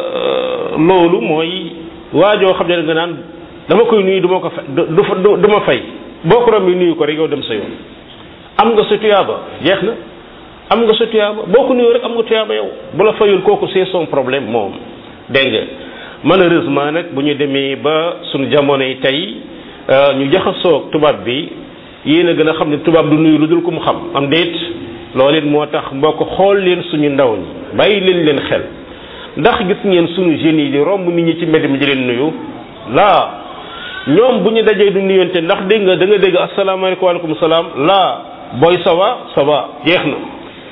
S1: loolu mooy waajoo xam ne nga naan dama koy nuyu du ma ko fa du du ma fay boo ko rombi nuyu ko rek yow dem sa yoon am nga sa tuyaaba jeex na am nga sa tuyaaba boo ko nuyu rek am nga tuyaaba yow bu la fayul kooku c'est son problème moom dégg nga malheureusement nag bu ñu demee ba suñu jamono yi tey ñu jaxasoog tubaab bi yéen a gën a xam ne tubaab du nuyu lu dul ko mu xam am déet loolu it moo tax mbokk xool leen suñu ndaw ñi bàyyi leen leen xel ndax gis ngeen suñu jeunes yi di romb nit ñi ci mbedd mi di leen nuyu laa ñoom bu ñu dajee du nuyonte ndax dégg nga da nga dégg asalaamaaleykum waaleykum salaam laa booy sawa sawa jeex na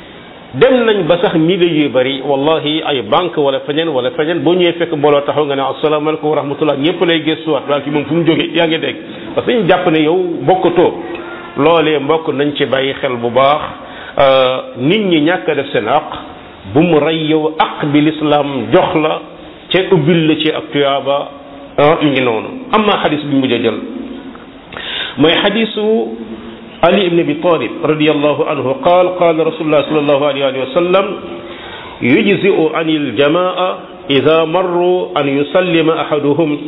S1: dem nañ ba sax milieu yu bari wallahi ay banque wala feneen wala feneen boo ñëwee fekk mbooloo taxaw nga ne asalaamaaleykum wa rahmatullah ñëpp lay gëstuwaat waa ki moom fu mu jógee yaa ngi dégg parce que ñu jàpp ne yow bokkatoo loolee mbokk nañ ci bàyyi xel bu baax nit ñi ñàkk a def seen aq bu mu rey yow aq bi l'islam jox la ca ubbil la ci ak tuyaaba mi ngi noonu amma xadis bi mujj a jël mooy xadisu ali ibn abi talib radiallahu anhu qaal qaala rasulullah sallallahu alayhi wa sallam yujzi'u an aljamaa ida marru an yusallima ahaduhum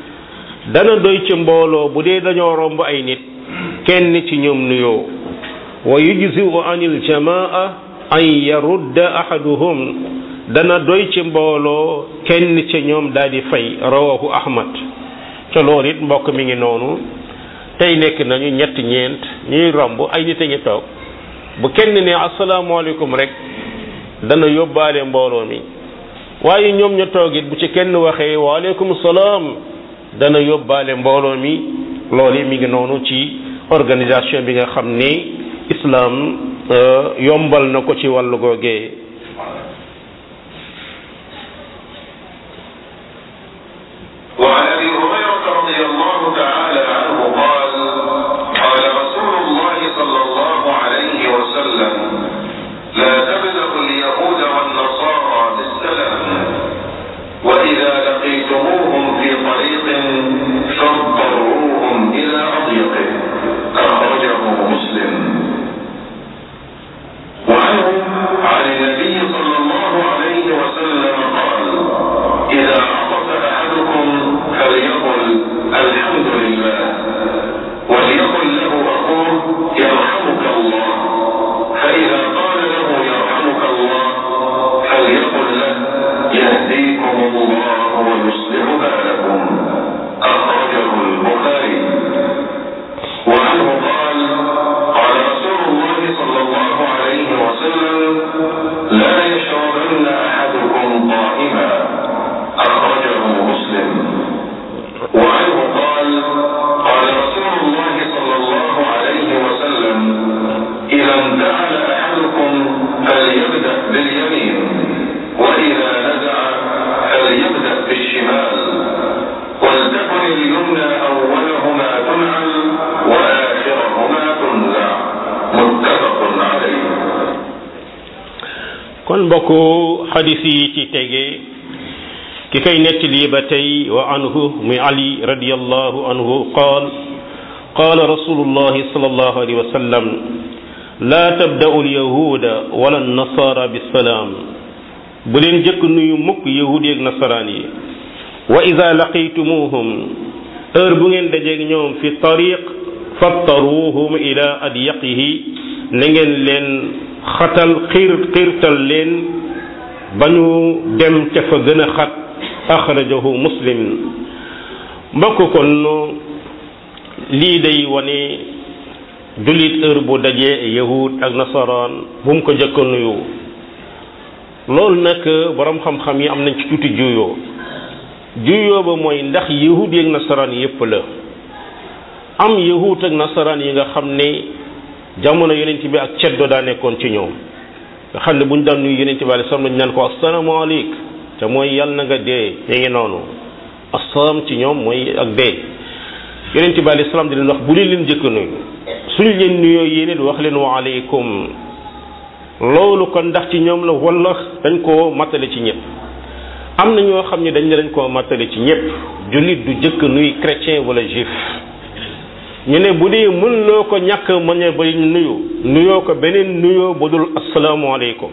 S1: dana doy ci mbooloo bu dee dañoo romb ay nit kenn ci ñoom nuyoo wa yujzi'u an aljamaa an yarudda ahaduhum dana doy ci mbooloo kenn ci ñoom daal di fay rawahu ahmad te loolu it mbokk mi ngi noonu tey nekk nañu ñett ñeent ñuy romb ay nit a ngi toog bu kenn ne asalaamaaleykum rek dana yóbbaale mbooloo mi waaye ñoom ñu toog it bu ci kenn waxee waaleykum salaam dana yóbbaale mbooloo mi loolu mi ngi noonu ci organisation bi nga xam ni islam yombal na ko ci wàllu googee
S2: وعن ابي هريره رضي الله تعالى عنه قال قال رسول الله صلى الله عليه وسلم لا تبدأوا اليهود والنصارى بالسلام واذا لقيتموهم في طريق فاضطروهم الى اضيقه اخرجه مسلم وعنه عن النبي صلى الله عليه وسلم قال اذا عطس احدكم فليقل الحمد لله وليقل له اخوه يرحمك الله فاذا قال له يرحمك الله فليقل له يهديكم الله ويصلح بالكم اخرجه البخاري وعنه قال قال رسول الله صلى الله عليه وسلم لا يشربن احدكم قائما اخرجه مسلم وعنه قال قال رسول الله صلى الله عليه وسلم اذا انتعل احدكم فليبدا باليمين واذا نزع فليبدا بالشمال ولتكن اليمنى اولهما تنعل واخرهما تنزع متفق عليه
S1: kon mbokku xadis yi ci tege ki koy nettali ba tey wa anhu muy ali radiallahu anhu qaal qaala rasulullahi sallallahu alayhi wa sallam la tabda'u alyahuda wala nasara bisalaam bu leen jëkk nuyu mukk yahud yeeg nasaraan yi wa ida laqitumuhum heure bu ngeen dajeeg ñoom fi tariq fattaruhum ila adyaqihi na ngeen leen xatal xiir xiirtal leen ba ñu dem ca fa gën a xat axrajahu muslim mbokk kon lii day wane jullit heure bu dajee yahud ak nasaraan bu mu ko jëkk nuyu loolu nag borom xam-xam yi am nañ ci tuuti juyoo juyoo ba mooy ndax yahud yi ak nasaraan yépp la am yahud ak nasaraan yi nga xam ne jamono yonent bi ak ceddo daa nekkoon ci ñoom nga xam ne bu ñu daan nuyu yonent bi alayhi salaam dañu naan ko asalaamaaleyk te mooy yàlla na nga dee mi ngi noonu asalaam ci ñoom mooy ak dee yonent bi alayhi salaam di leen wax bu leen leen jëkk nuyu suñ leen nuyoo yéen it wax leen wa aleykum loolu kon ndax ci ñoom la wala dañ koo mattale ci ñëpp am na ñoo xam ne dañ ne dañ koo mattale ci ñëpp jullit du jëkk nuy chrétien wala juif ñu ne bu dee mën loo ko ñàkk mën a ba nuyu nuyoo ko beneen nuyoo bu dul asalaamaaleykum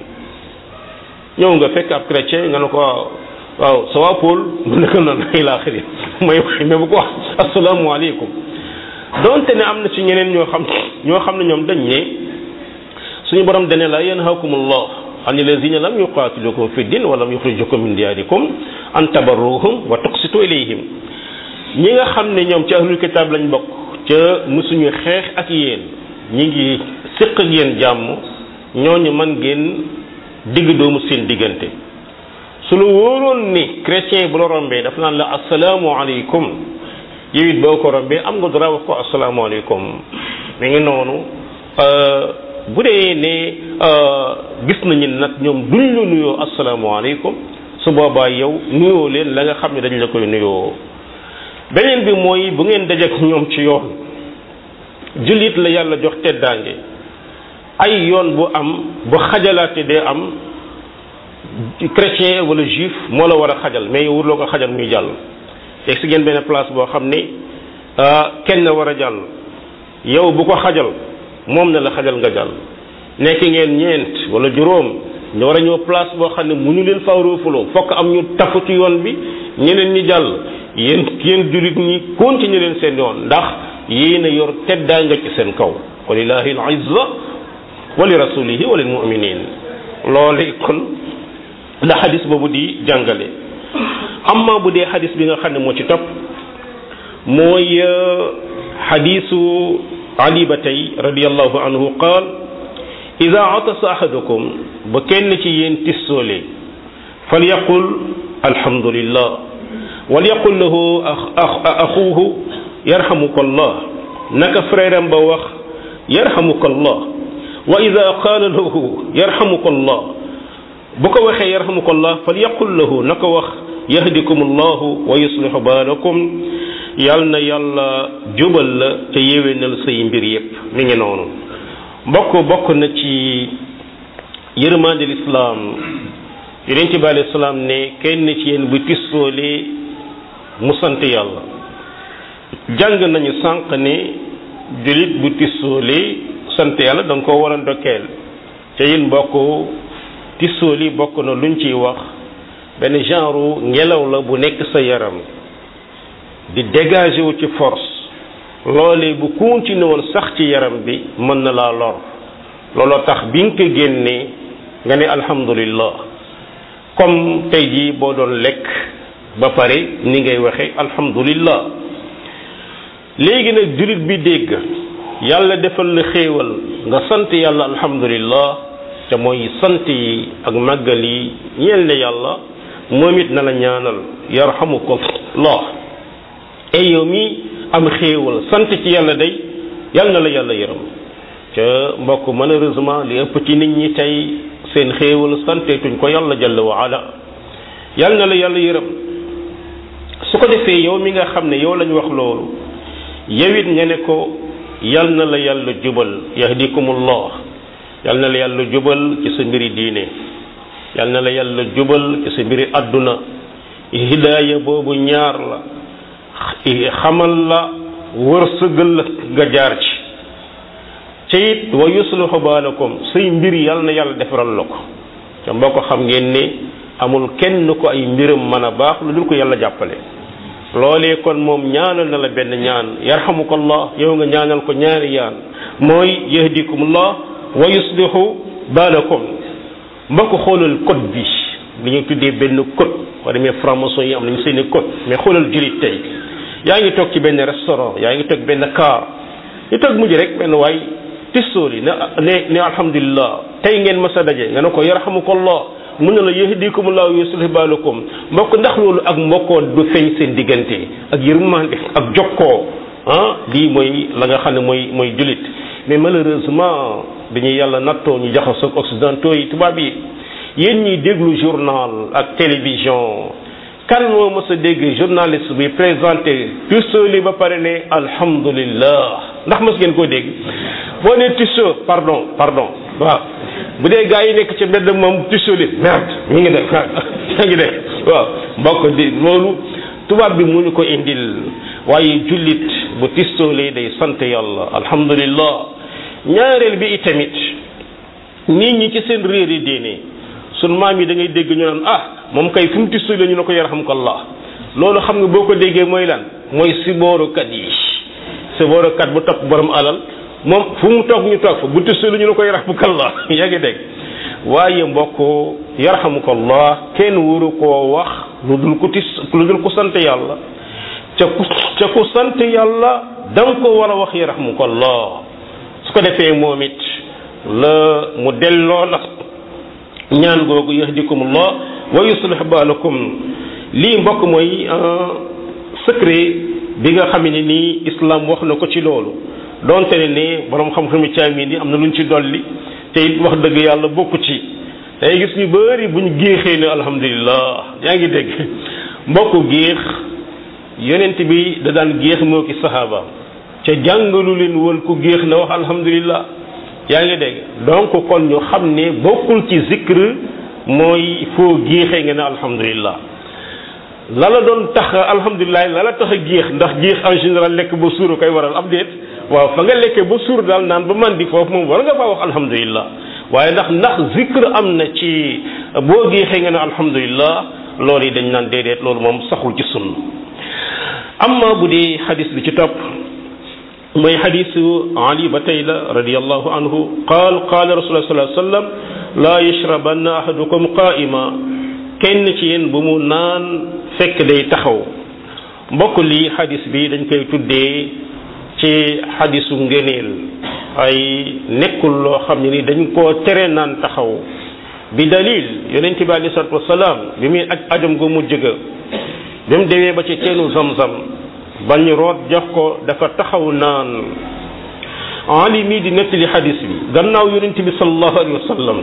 S1: ñëw nga fekk ab chrétien nga ne ko waaw waaw ça va Paul mu ne ko noonu ay laa xëri may mais bu ko wax asalaamaaleykum donte ne am na ci ñeneen ñoo xam ñoo xam ne ñoom dañ ne suñu borom dane la yanhaakumullah an alladhina lam yuqatilukum fi din wa lam yukhrijukum min diyarikum an tabarruhum wa tuqsitu ilayhim ñi nga xam ne ñoom ci ahlul kitab lañ bokk ca musuñu xeex ak yéen ñi ngi séq ak yéen jàmm ñooñu man ngeen digg doomu seen diggante su lu wóoroon ni chrétien bu la rombee dafa naan la asalaamualeykum yow it boo ko rombee am nga dara wax ko asalaamualeykum mi ngi noonu bu dee ne gis nañu nag ñoom duñ la nuyoo asalaamualeykum su boobaa yow nuyoo leen la nga xam ne dañ la koy nuyoo beneen bi mooy bu ngeen dajeek ñoom ci yoon jullit la yàlla jox teddaange ay yoon bu am bu xajalaate dee am chrétien wala juif moo la war a xajal mais yow wurloo ko xajal muy jàll teg si ngeen benn place boo xam ne kenn war a jàll yow bu ko xajal moom na la xajal nga jàll nekk ngeen ñeent wala juróom ñu war a ñëw place boo xam ne mu ñu leen fawroofuloo fokk am ñu tafu ci yoon bi ñeneen ñi jàll yéen yéen jullit ñi continuer leen seen yoon ndax yéen a yor teddaa nga ci seen kaw walillahi al izza wa li rasulihi wa lil mu'minin loolu kon la xadis boobu di jàngale amma bu dee xadis bi nga xam ne moo ci topp mooy xadisu ali ba tey radiallahu anhu qaal ida atasa ahadukum ba kenn ci yéen tissoole falyaqul alhamdulillah walyaqul lahu axuuhu yarhamuka allah naka frère am ba wax yarhamuka allah wa ida qaala lahu yarhamuka allah bu ko waxee yarhamuka allah falyaqul lahu na ko wax yahdikum allahu wa yuslihu baalakum yal na yàlla jubal la te yéwénal say mbir yépp mi ngi noonu mbokk bokk na ci yërmande lislaam yonent bi alayhi salaam ne kenn ci yéen bu tissoole mu sant yàlla jàng nañu sànq ne julit bu tissoole sant yàlla da nga ko war a ndokkeel te yéen mbokk tissooli bokk na luñ ciy wax benn genre ngelaw la bu nekk sa yaram di dégager wu ci force loolee bu continué woon sax ci yaram bi mën na laa lor looloo tax bi nga ko génnee nga ne alhamdulillah comme tey jii boo doon lekk ba pare ni ngay waxe alhamdulillah léegi nag jullit bi dégg yàlla defal la xéewal nga sant yàlla alhamdulillah te mooy sant yi ak màggal yi ñeel ne yàlla moom it na la ñaanal yarhamukallah ay yow mi am xéewal sant ci yàlla day yàlla na la yàlla yërëm ca mbokk malheureusement li ëpp ci nit ñi tey seen xéewal santeetuñ ko yàlla jalla wa ala yàlla na la yàlla yërëm su ko defee yow mi nga xam ne yow lañ wax loolu yow it nga ne ko yàlla na la yàlla jubal yahdikumullah yàlla na la yàlla jubal ci sa mbiri diine yàlla na la yàlla jubal ci sa mbiri àdduna hidaaya boobu ñaar la xamal la wërsëgal la nga jaar ci ca it wa yuslihu baalakum say mbir yàlla na yàlla defaral la ko te mboo ko xam ngeen ne amul kenn ko ay mbiram mën a baax lu dul ko yàlla jàppale loolee kon moom ñaanal na la benn ñaan yarhamukallah yow nga ñaanal ko ñaari yaan mooy yahdikumullah wa yuslihu baalakum mbokk xoolal code bi li ñu tuddee benn code boo demee franc-maçon yi am nañu seen i code mais xoolal jullit tey yaa ngi toog ci benn restaurant yaa ngi toog benn car ñu toog mujj rek benn waay tistooli ne ne ne alhamdulilah tey ngeen mas a daje nga ne ko yarhamukallah mun na la yahdikumullah wa yuslih baalakum mbokk ndax loolu ak mbokkoo du feeñ seen diggante ak yërmande ak jokkoo ah lii mooy la nga xam ne mooy mooy jullit mais malheureusement dañuy yàlla nattoo ñu jaxasoo ak occidentaux yi tubaab yi yéen ñiy déglu journal ak télévision kan moo mës a dégg journaliste bi présenté Tissot ba pare ne alhamdulillah ndax mës ngeen koo dégg boo nee Tissot pardon pardon waaw bu dee gars yi nekk ci mbedd moom Tissot li merde mi ngi def yaa ngi def waaw mbokk di loolu tubaab bi mu ñu ko indil waaye jullit bu Tissot day sant yàlla alhamdulillah ñaareel bi itamit nit ñi ci seen réer yi diine sun maam yi da ngay dégg ñu naan ah moom kay fu mu Tissot la ñu ne ko yarhamkallah loolu xam nga boo ko déggee mooy lan mooy siboorukat yi siboorukat bu topp borom alal moom fu mu toog ñu toog fa bu Tissot la ñu ne ko yarhamkallah yaa ngi dégg waaye mbokk yarhamukallah kenn waru koo wax lu dul ko tis lu dul ko sant yàlla ca ku ca ku sant yàlla da nga ko war a wax yarhamukallah su ko defee moom it la mu delloo la ñaan googu yahdikumullah wa yuslih baalakum lii mbokk mooy secret bi nga xam ne nii islam wax na ko ci loolu donte ne ne borom xam-xami caami ni am na luñ ci dolli te it wax dëgg yàlla bokku ci day gis ñu bëri buñ géexee ne alhamdulillah yaa ngi dégg mbokku géex yonent bi da daan géex moo ki sahaaba ca jàngalu leen woon ku géex na wax alhamdulillah yaa ngi dégg donc kon ñu xam ne bokkul ci zikr mooy foo géexee nga ne alhamdulillah la la doon tax alhamdulilah la la tax a géex ndax géex en général lekk ba suur koy waral am déet waaw fa nga lekkee ba suur daal naan ba man di foofu moom war nga faa wax alhamdulilah waaye ndax ndax zikr am na ci boo géexee nga ne alhamdulilah loolu yi dañ naan déedéet loolu moom saxul ci sunn amma bu dee xadis bi ci topp mooy xadisu ali ba tey la radiallahu anhu qaal qaala rasulullah sallallahu alayhi wa sallam laa yashrabanna ahadukum qaa'ima kenn ci yéen bu mu naan fekk day taxaw mbokk lii xadis bi dañ koy tuddee ci xadisu ngëneel ay nekkul loo xam ne ni dañ koo tere naan taxaw bi dalil yonent bi alei salatu wasalaam bi muy aj ajam gu mujj ga bi mu demee ba ci teenu zamzam bañ root jox ko dafa taxaw naan ali mii di nettali xadis bi gannaaw yonent bi salallahu alayhi wa sallam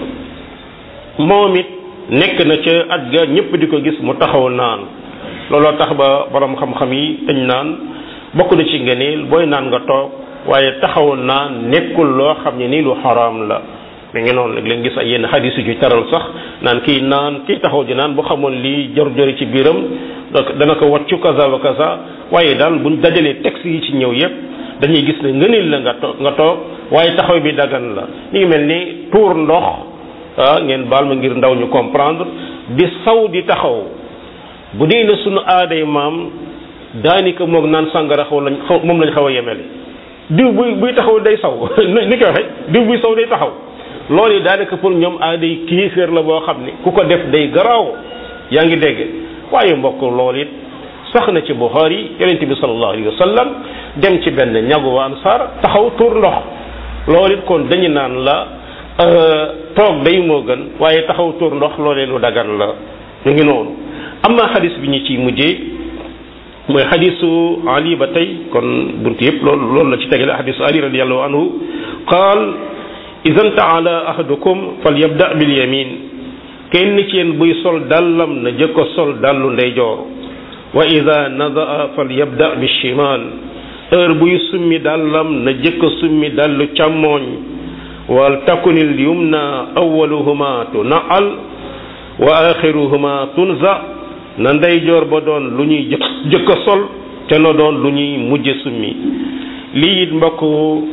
S1: moom it nekk na ca aj ga ñëpp di ko gis mu taxaw naan looloo tax ba borom xam-xam yi dañ naan bokk na ci ngëneel booy naan nga toog waaye taxaw naan nekkul loo xam ne nii lu xaraam la mi ngi noonu léeg-léeg gis ay yenn xadis yu taral sax naan kii naan kii taxaw di naan bu xamoon lii jor-jori ci biiram donc dana ko wàccu kaza wa kaza waaye daal buñ dajalee texte yi ci ñëw yépp dañuy gis ne ngëneel la nga toog nga toog waaye taxaw bi dagan la mi ngi mel ni tuur ndox ah ngeen baal ma ngir ndaw ñu comprendre di saw di taxaw bu dee na sunu aaday maam daanaka moog naan sàngara xaw lañ xaw moom lañ xaw a yemele diw buy buy taxaw day saw ni ko waxe diw buy saw day taxaw loolu yi daanaka pour ñoom aaday kéeféer la boo xam ne ku ko def day garaaw yaa ngi dégg waaye mbokk loolu it sax na ci Buxaari yonente bi sallallahu alayhi wa sallam dem ci benn ñagu wa ansaar taxaw tuur ndox loolu it kon dañu naan la toog day moo gën waaye taxaw tuur ndox loolee lu dagan la ñu ngi noonu amma xadis bi ñu ciy mujjee mooy xadisu ali ba tey kon buntu yëpp loolu loolu la ci tegale xadisu ali radiallahu anhu qaal idan taala ahadukum fal yabda bil yamin kenn ci yéen buy sol dàllam na jëkko sol dàllu ndeyjoor wa ida nadaa fal yabda bi shimal heure buy summi dàllam na jëkko summi dàllu càmmooñ wal takunil yumna awaluhuma tunaal wa axiruhuma tunza na ndeyjoor ba doon lu ñuy jëkk jëkk a sol te na doon lu ñuy mujje summi lii it mbokk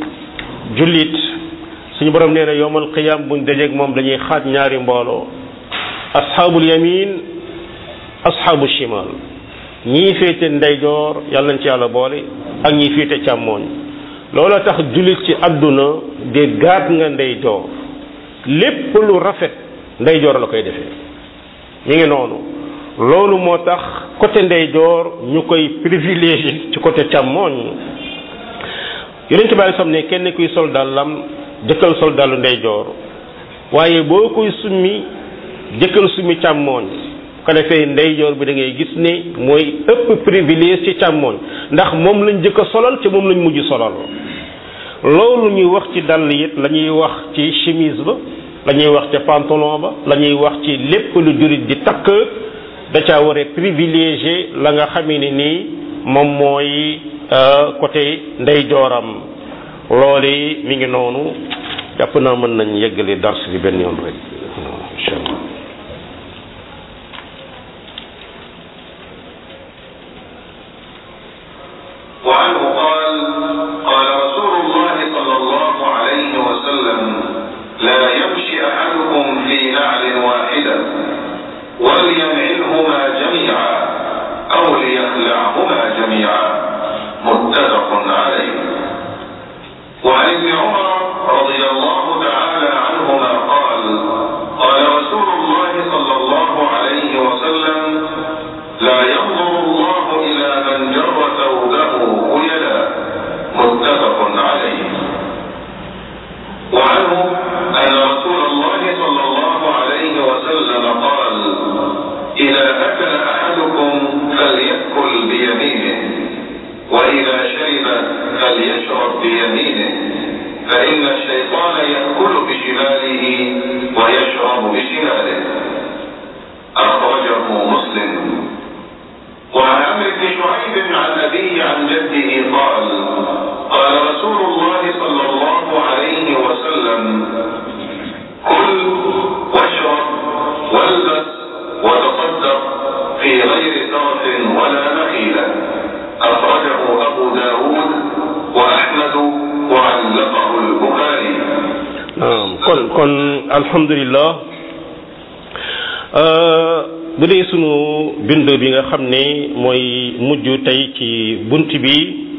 S1: jullit suñu borom nee na yowmal qiyam buñ dajeeg moom dañuy xaaj ñaari mbooloo asxaabul yamin asxaabu shimal ñii féete ndeyjoor yàlla nañ ci yàlla boole ak ñii féete càmmooñ loola tax jullit ci àdduna de gaat nga ndeyjoor lépp lu rafet ndeyjoor la koy defee mi ngi noonu loolu moo tax côté ndeyjoor ñu koy privilégié ci côté càmmooñ yonent bi sam ne kenn kuy sol dàllam jëkkal sol dàllu ndeyjoor waaye boo koy summi jëkkal summi càmmooñ ko defee ndeyjoor bi da ngay gis ne mooy ëpp privilège ci càmmooñ ndax moom lañ jëkk a solal ci moom lañ mujj solal loolu ñuy wax ci dàll it la ñuy wax ci chemise ba la ñuy wax ca pantalon ba la ñuy wax ci lépp lu jurit di takk da caa war a privilégié la nga xamee ne nii moom mooy côté ndeyjooram loolu mi ngi noonu jàpp naa mën nañ yeggale dars bi benn yoon rek incha allah
S2: وعنه قال قال رسول الله صلى الله عليه وسلم لا يمشي أحدكم في نعل واحدة ولينعلهما جميعا أو ليخلعهما جميعا متفق عليه وعن ابن عمر رضي الله تعالى عنهما قال قال رسول الله صلى الله عليه وسلم لا ينظر الله إلى من جر ثوبه خيلا متفق عليه وعنه أن رسول الله صلى الله عليه وسلم قال إذا أكل أحدكم فليأكل بيمينه وإذا شرب فليشرب بيمينه فإن الشيطان يأكل بشماله ويشرب بشماله أخرجه مسلم وعن عمرو بن شعيب عن أبيه عن جده قال قال رسول الله صلى الله عليه وسلم كل واشرب والبس وتصدق في غير سرف ولا مخيلة أخرجه أبو داود وأحمد وعلقه البخاري
S1: naam kon kon alhamdulillah bu dee sunu bind bi nga xam ne mooy mujj tey ci bunt bi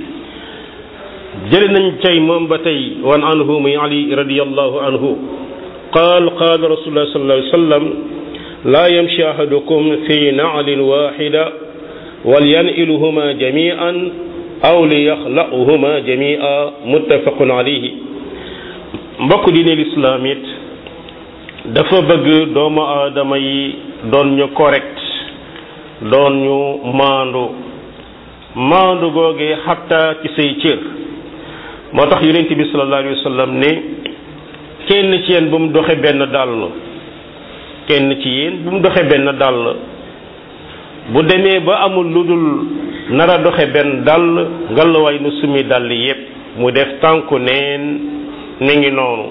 S1: jële nañ cay moom ba tey wan anhu muy ali radiallahu anhu qaal qaal rasulullah sallallahu alayhi wa sallam laa yamshi ahadukum fi na'lin waxida walyan'iluhuma jami'an aw liyaxla'uhuma jami'a muttafaqun alayhi mbokk diine lislaam it dafa bëgg doomu aadama yi doon ñu correct doon ñu maandu maandu googee xatta ci say cër moo tax yonent bi sallallahu alayhi wa sallam ne kenn ci yéen bu mu doxe benn dàll kenn ci yéen bu mu doxe benn dàll bu demee ba amul lu dul nar a doxe benn dàll ngalawaay nu sumi dàll yépp mu def tànku neen ni ngi noonu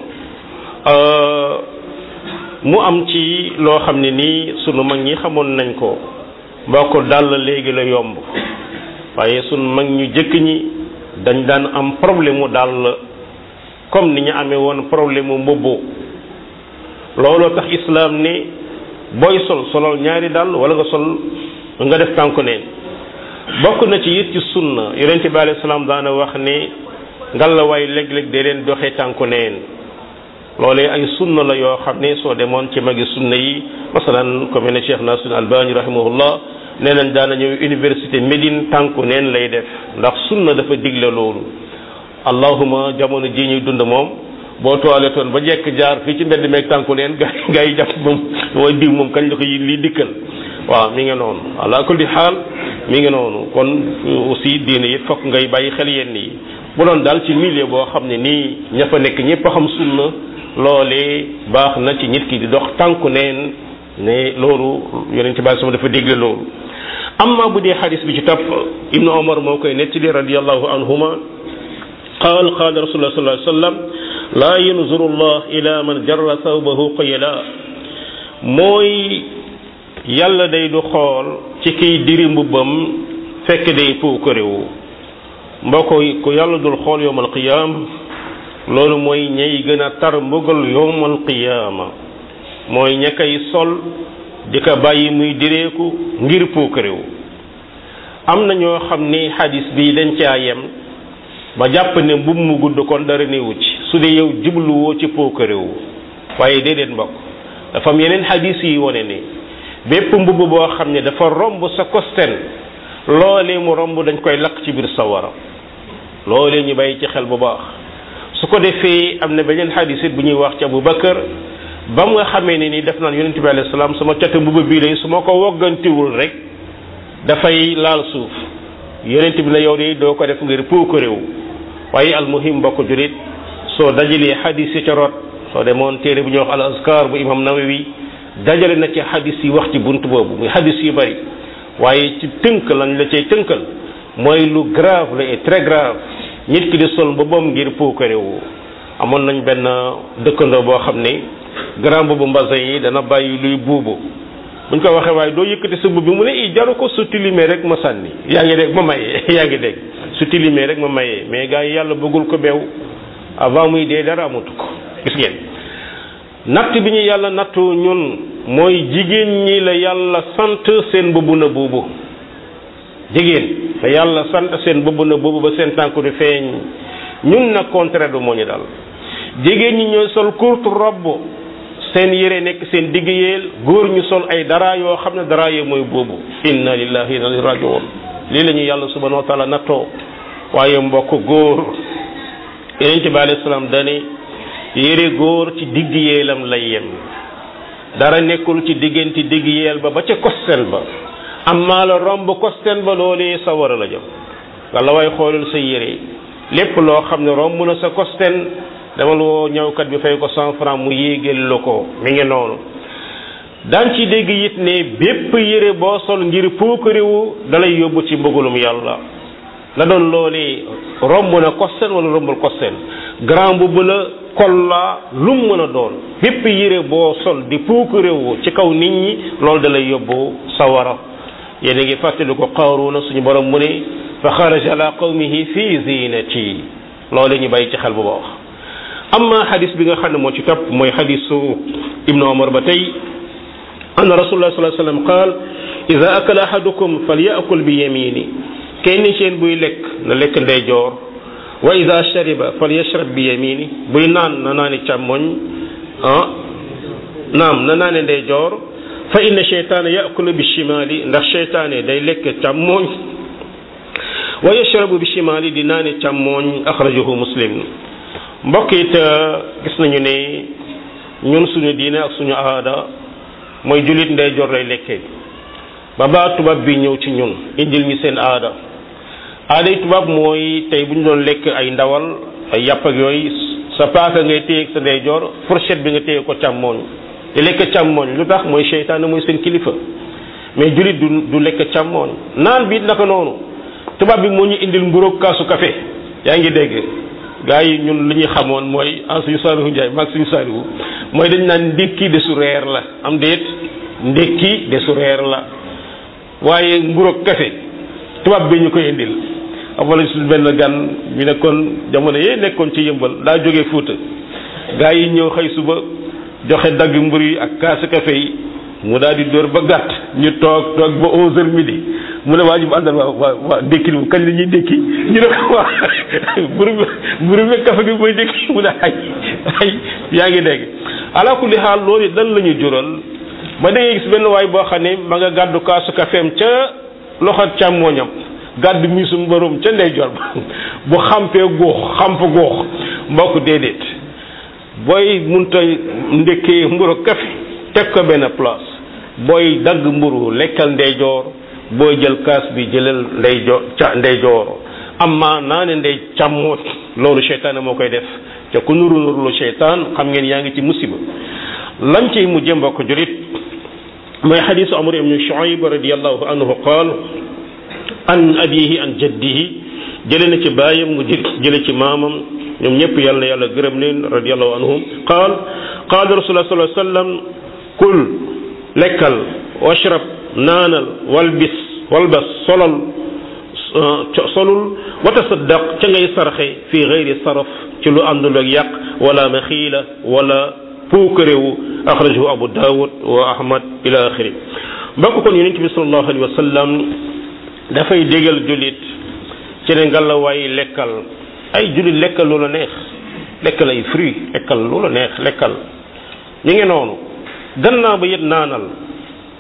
S1: mu am ci loo xam ne nii sunu mag ñi xamoon nañ ko mbokk dàll léegi la yomb waaye sunu mag ñu jëkk ñi dañ daan am problème mu dàll comme ni ñu amee woon problème mu mbubb looloo tax islaam ni booy sol solol ñaari dàll wala nga sol nga def tànku neen bokk na ci it ci sunna yonent bi alayhi salaam daana wax ni ngalawaay léeg-léeg de leen doxee tànku neen loolee ay sunna la yoo xam ne soo demoon ci magi sunna yi masalan comme ne Cheikh Nasir Albani rahimahullah nee nañ daana ñëw université Médine tànku neen lay def ndax sunna dafa digle loolu allahuma jamono ji ñuy dund moom boo toiletoon ba jekk jaar fii ci mbedd meeg tànku neen gaa gaa yi jàpp moom mooy diw moom kañ la ko lii dikkal waaw mi ngi noonu ala kulli xaal mi ngi noonu kon aussi diine it fokk ngay bàyyi xel yenn yi bu doon daal ci milieu boo xam ne nii ña fa nekk ñëpp a xam sunna loolee baax na ci nit ki di dox tànku neen ne loolu yonent bi sama dafa dégle loolu amma bu dee xadis bi ci topp ibnu omar moo koy nettali radiallahu anhuma qaal qaal rasulullah sallallahu alayhi wasallam laa yanzuru allah ila man jarra thawbahu qayla mooy yàlla day du xool ci kiy diri mbubbam fekk day puukarewu mbokk ku yàlla dul xool yowmal qiyaam loolu mooy ñay gën a tar mbugal yowmal qiyaama mooy ña koy sol di ko bàyyi muy direeku ngir puukarewu am na ñoo xam ni xadis bi dañ caa yem ba jàpp ne mbubb mu gudd kon dara newu ci su dee yow jubluwoo ci puukarewu waaye déedéet mbokk dafa am yeneen xadis yi wone ne bépp mbubb boo xam ne dafa romb sa kosten loolee mu romb dañ koy lakk ci biir sawara loolee ñu bàyyi ci xel bu baax su ko defee am na beneen xadis it bu ñuy wax ci Abu Bakar ba mu nga xamee ne ni def naan yonente bi alayhi salaam sama catu mbubb bii day su ma ko woggantiwul rek dafay laal suuf yonente bi na yow de doo ko def ngir puuk réew waaye almuhim bokk julit soo dajalee xadis yi ca rot soo demoon téere bu ñuy wax al azkar bu imam nawawi dajale na ci xadis yi wax ci bunt boobu muy xadis yu bari waaye ci tënk lañ la cay tënkal mooy lu grave la et très grave nit ki di sol mbubbam ngir puukare wu amoon nañ benn dëkkandoo boo xam ne grand boobu mbasin yi dana bàyyi luy buubu buñ ko waxee waaye doo yëkkati sa mbubb bi mu ne i jaru ko su tilimee rek ma sànni yaa ngi dégg ma mayee yaa ngi dégg su tilimee rek ma mayee mais gars yi yàlla bëggul ko beew avant muy dee dara amatu ko gis ngeen natt bi ñu yàlla nattu ñun mooy jigéen ñi la yàlla sant seen mbubb na buubu jigéen la yàlla sant seen mbubb na buubu ba seen tànku di feeñ ñun nag contraire du moo ñu dal jigéen ñi ñooy sol courte robe seen yére nekk seen digg yeel góor ñu sol ay dara yoo xam ne dara yee mooy boobu inna lillahi wa inna ilayhi rajiun lii la ñu yàlla subhanahu wa taala nattoo waaye mbokk góor yonent bi alayhi salaam dane yére góor ci digg yeelam lay yem dara nekkul ci diggante digg yeel ba ba ca kosten ba amma la romb kosten ba loolee sa war a la jëm walla way xoolal sa yére lépp loo xam ne romb na sa kosten demal woo ñëwkat bi fay ko cent franc mu yéegal la ko mi ngi noonu daan ci dégg it ne bépp yére boo sol ngir puukariwu dalay yóbbu ci mbëggalum yàlla la doon loolee romb na kosten wala rombul kosten grand bu la kol la lum mën a doon bépp yére boo sol di puukariwu ci kaw nit ñi loolu dalay yóbbu sawara yéen a ngi fàttali ko Qaaruuna suñu borom mu ne fa xaraja ala qawmihi fi zinati loolu ñu bàyyi ci xel bu baax amma xadis bi nga xam ne moo ci topp mooy xadisu ibnu omar ba tey anna rasulullah sallallahu alayhi wasallam qaal ida akala ahadukum falyakul bi yamini kenn seen buy lekk na lekk ndeyjoor wa ida shariba falyashrab bi yamini buy naan na naani càmmoñ ah naam na naane ndeyjoor fa inna cheytaana yakulu bi shimali ndax cheytaane day lekk càmmoñ wa yashrabu bi shimali di naane càmmoñ axrajahu muslim mbokk it gis nañu ne ñun suñu diine ak suñu aada mooy jullit ndeyjoor lay lekkee ba baa tubaab bi ñëw ci ñun indil ñu seen aada aaday tubaab mooy tey bu ñu doon lekk ay ndawal ay yàpp ak yooyu sa paaka ngay téye ak sa ndeyjoor fourchette bi nga téye ko càmmooñ di lekk càmmooñ lu tax mooy seytaane mooy seen kilifa mais jullit du du lekk càmmooñ naan bi naka noonu tubaab bi moo ñu indil mburoog kaasu café yaa ngi dégg gaa yi ñun li ñu xamoon mooy en suñu saalihu njaay maag suñu saalihu mooy dañ naan ndékki de su reer la am déet ndékki de su reer la waaye nguroog café tubaab bi ñu koy indil wala suñu benn gan ñu nekkoon jamono yee nekkoon ci yëmbal daa jógee fuuta gaa yi ñëw xëy suba joxe dagg mbur yi ak kaasu café yi mu daal di dóor ba gàtt ñu toog toog ba onze heures midi mu ne waa ji bu àndal waa waa waa ndékki bi kañ la ñuy ndékki ñu ne ko waa mburu bi mburu bi kafe gi mooy ndékki mu ne ay ay yaa ngi dégg ala kulli xaal loolu dan la ñu jural ba da ngay gis benn waay boo xam ne ma nga gàddu kaasu kafeem ca loxo càmmooñam gàddu miisum mbërum ca ndeyjoor ba bu xampee góox xamp góox mbokk déedéet booy munta ndékkee mburu kafe teg ko benn place booy dagg mburu lekkal ndeyjoor booy jël kaas bi jëlal ndeyjoor ca ndeyjoor amma naa ne ndey càmmoot loolu seytaane moo koy def te ku nuru nuru lu seytaan xam ngeen yaa ngi ci musiba lañ ciy mujjee mbokk julit mooy xadisu amr ibn shuayb radiallahu anhu qaal an abihi an jaddihi jële na ci baayam mu jële ci maamam ñoom ñëpp yàlla na yàlla gërëm leen radiallahu anhum qaal qaala rasulullah sallallahu alayhi wasallam kul lekkal washrab naanal walbis walbas solal solul wa tasaddaq ca ngay sarxe fi gayri saraf ci lu àndul ak yàq wala maxiila wala puukarewu axrajahu abu daawud wa ahmad ila axiri mbokk kon yonent bi sallallahu alayhi wa sallam dafay dégal jullit ci ne ngalawaay lekkal ay jullit lekkal lu la neex lekkal ay fruit lekkal lu la neex lekkal ñu ngi noonu gannaaw ba yit naanal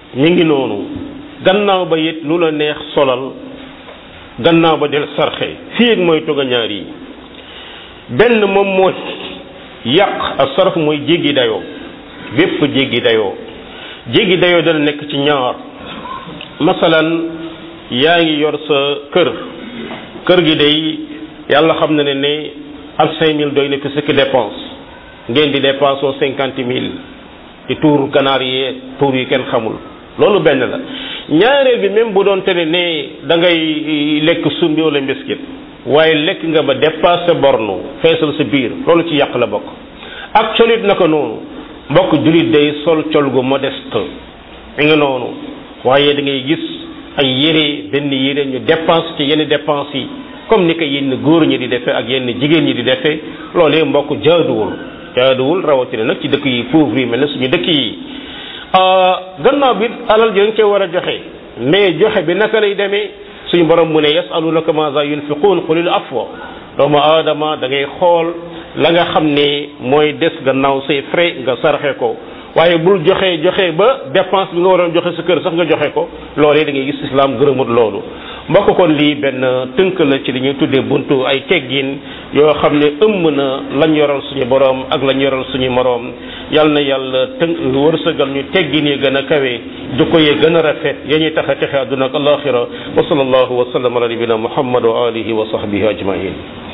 S1: mi ngi noonu gannaaw ba it lu la neex solal gannaaw ba del sarxe fii ak mooy toga ñaar yi benn moom mooy yàq ak sarf mooy jéggi dayoo bépp jéggi dayoo jéggi dayoo dana nekk ci ñaar masalan yaa ngi yor sa kër kër gi day yàlla xam na ne ne ak cinq mille doy na fi sëkk dépense ngeen di dépense oo cinquante mille di tuur ganaar yi tuur yi kenn xamul loolu benn la ñaareel bi même bu doon te ne ne da ngay lekk sumbi wala mbiskit waaye lekk nga ba dépassé bornu feesal sa biir loolu ci yàq la bokk ak colit naka noonu mbokk julit day sol col gu modeste mi nga noonu waaye da ngay gis ay yére benn yére ñu dépense ci yenn dépense yi comme ni ko yenn góor ñi di defee ak yenn jigéen ñi di defee loolee mbokk jaaduwul jaaduwul rawatina nag ci dëkk yi pauvre yi mel ne suñu dëkk yi gannaaw bi alal ji dañ cee war a joxe mais joxe bi naka lay demee suñu borom mu ne yasalunaka maza yunfiqun qulil afwa doomu aadama da ngay xool la nga xam ne mooy des gannaaw say frais nga sarxe ko waaye bul joxe joxe ba dépense bi nga waroon joxe sa kër sax nga joxe ko loolee da ngay gis islam gërëmut loolu mbokk kon lii benn tënk la ci li ñuy tuddee buntu ay teggin yoo xam ne ëmb na lañ yoral suñu borom ak lañ yoral suñu moroom yal na yàlla tënk wërsëgal ñu teggin yi gën a kawe jukko yi gën a rafet ya ñuy tax a texe àdduna ak alaxira wa sallallahu wa sallam ala nabina muhammad wa alihi wa sahbihi ajmain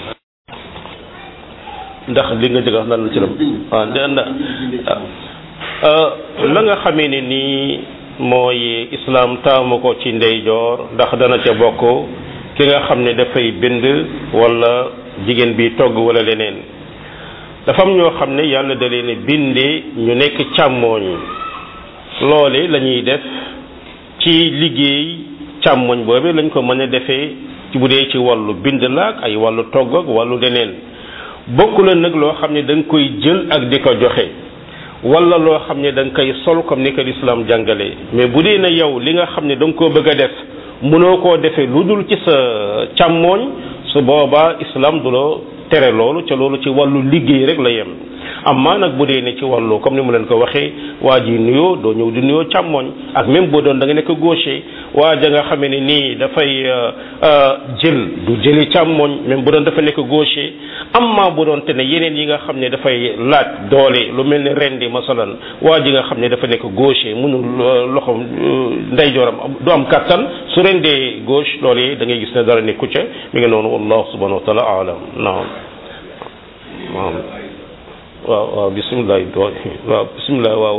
S1: ndax li nga jëg wax lan la ci lam waaw la nga xamee ne nii mooy islam taamu ko ci ndeyjoor ndax dana ca bokk ki nga xam ne dafay bind wala jigéen bi togg wala leneen dafa am ñoo xam ne yàlla da leen bindee ñu nekk càmmooñ loole la ñuy def ci liggéey càmmooñ boobu lañ ko mën a defee ci bu dee ci wàllu bind la ak ay wàllu togg ak wàllu leneen bokk la nag loo xam ne da nga koy jël ak di ko joxe wala loo xam ne da nga koy sol comme ni ko lislaam jàngale mais bu dee na yow li nga xam ne da nga koo bëgg a def mënoo koo defee lu dul ci sa càmmooñ su boobaa islam du la tere loolu ca loolu ci wàllu liggéey rek la yem amma nag bu dee ne ci wàllu comme ni mu leen ko waxee waa ji nuyoo doo ñëw di nuyoo càmmooñ ak même boo doon da nga nekk gaucher waa ja nga xamee ne nii dafay jël du jëli càmmooñ même bu doon dafa nekk gaucher amma bu doon te ne yeneen yi nga xam ne dafay laaj doole lu mel ne rendi masalan waa ji nga xam ne dafa nekk gaucher mënul loxo ndeyjooram du am kattan su rendee gauche loolee da ngay gis ne dara nekku ca mi ngi noonu wallahu subhanahu wa taala alam naam naam waaw waaw bisimilah waaw bisimilah waaw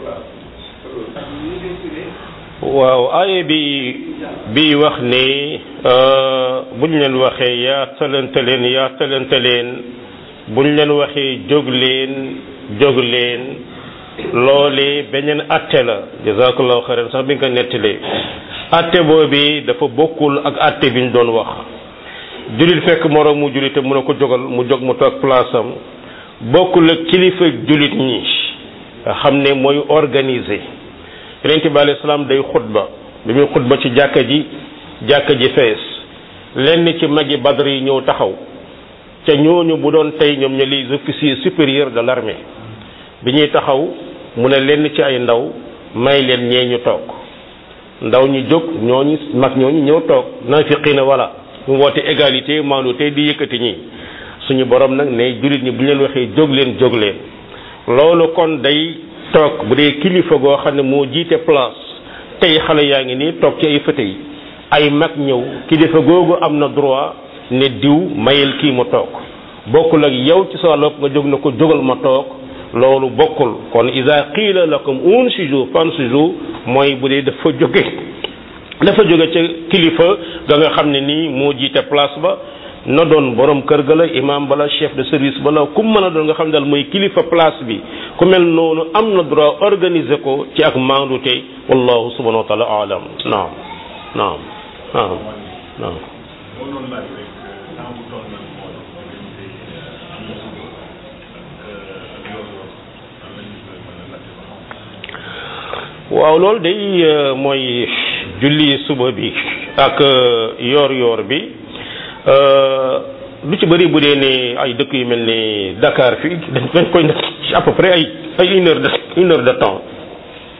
S1: waaw aaye bi bi wax ne buñ leen waxee yaa talante leen yaa talante leen buñ leen waxee jóg leen jóg leen loole beneen atte la jazakallahu xayran sax bi nga ko nettalee atte boobi dafa bokkul ak atte bi ñu doon wax julit fekk moroom mu julite mun a ko jógal mu jóg mu toog place am bokkul ak kilifa julit ñi nga xam ne mooy organiser yonente bi alayhi salaam day xutba bi muy xutba ci jàkka ji jàkka ji fees lenn ci magi badr yi ñëw taxaw ca ñooñu bu doon tey ñoom ña les officiers supérieurs de l'armée bi ñuy taxaw mu ne lenn ci ay ndaw may leen ñee ñu toog ndaw ñi jóg ñooñu mag ñooñu ñëw toog naafiqiina wala mu woote égalité maandu tey di yëkkati ñi suñu borom nag ne jullit ñi bu ñu leen waxee jóg leen jóg leen loolu kon day toog bu dee kilifa goo xam ne moo jiite place tey xale yaa ngi nii toog ci ay fauteuil ay mag ñëw kilifa googu am na droit ne diw mayel kii mu toog bokkul ak yow ci sa lopp nga jóg na ko jógal ma toog loolu bokkul kon ida qiila lakum unsiju fansiju mooy bu dee dafa jóge dafa jóge ca kilifa ga nga xam ne nii moo jiite place ba na doon borom kër ga la imam bala chef de service bala ku mën a doon nga xam ne daal mooy kilifa place bi ku mel noonu am na droit organiser ko ci ak maandute wallahu subhanahu wa taala alam naam naam naam naam waaw loolu day mooy julli suba bi ak yoor yoor bi lu ci bëri bu dee ne ay dëkk yu mel ni Dakar fii dañ koy def à peu près ay ay une heure de une heure de temps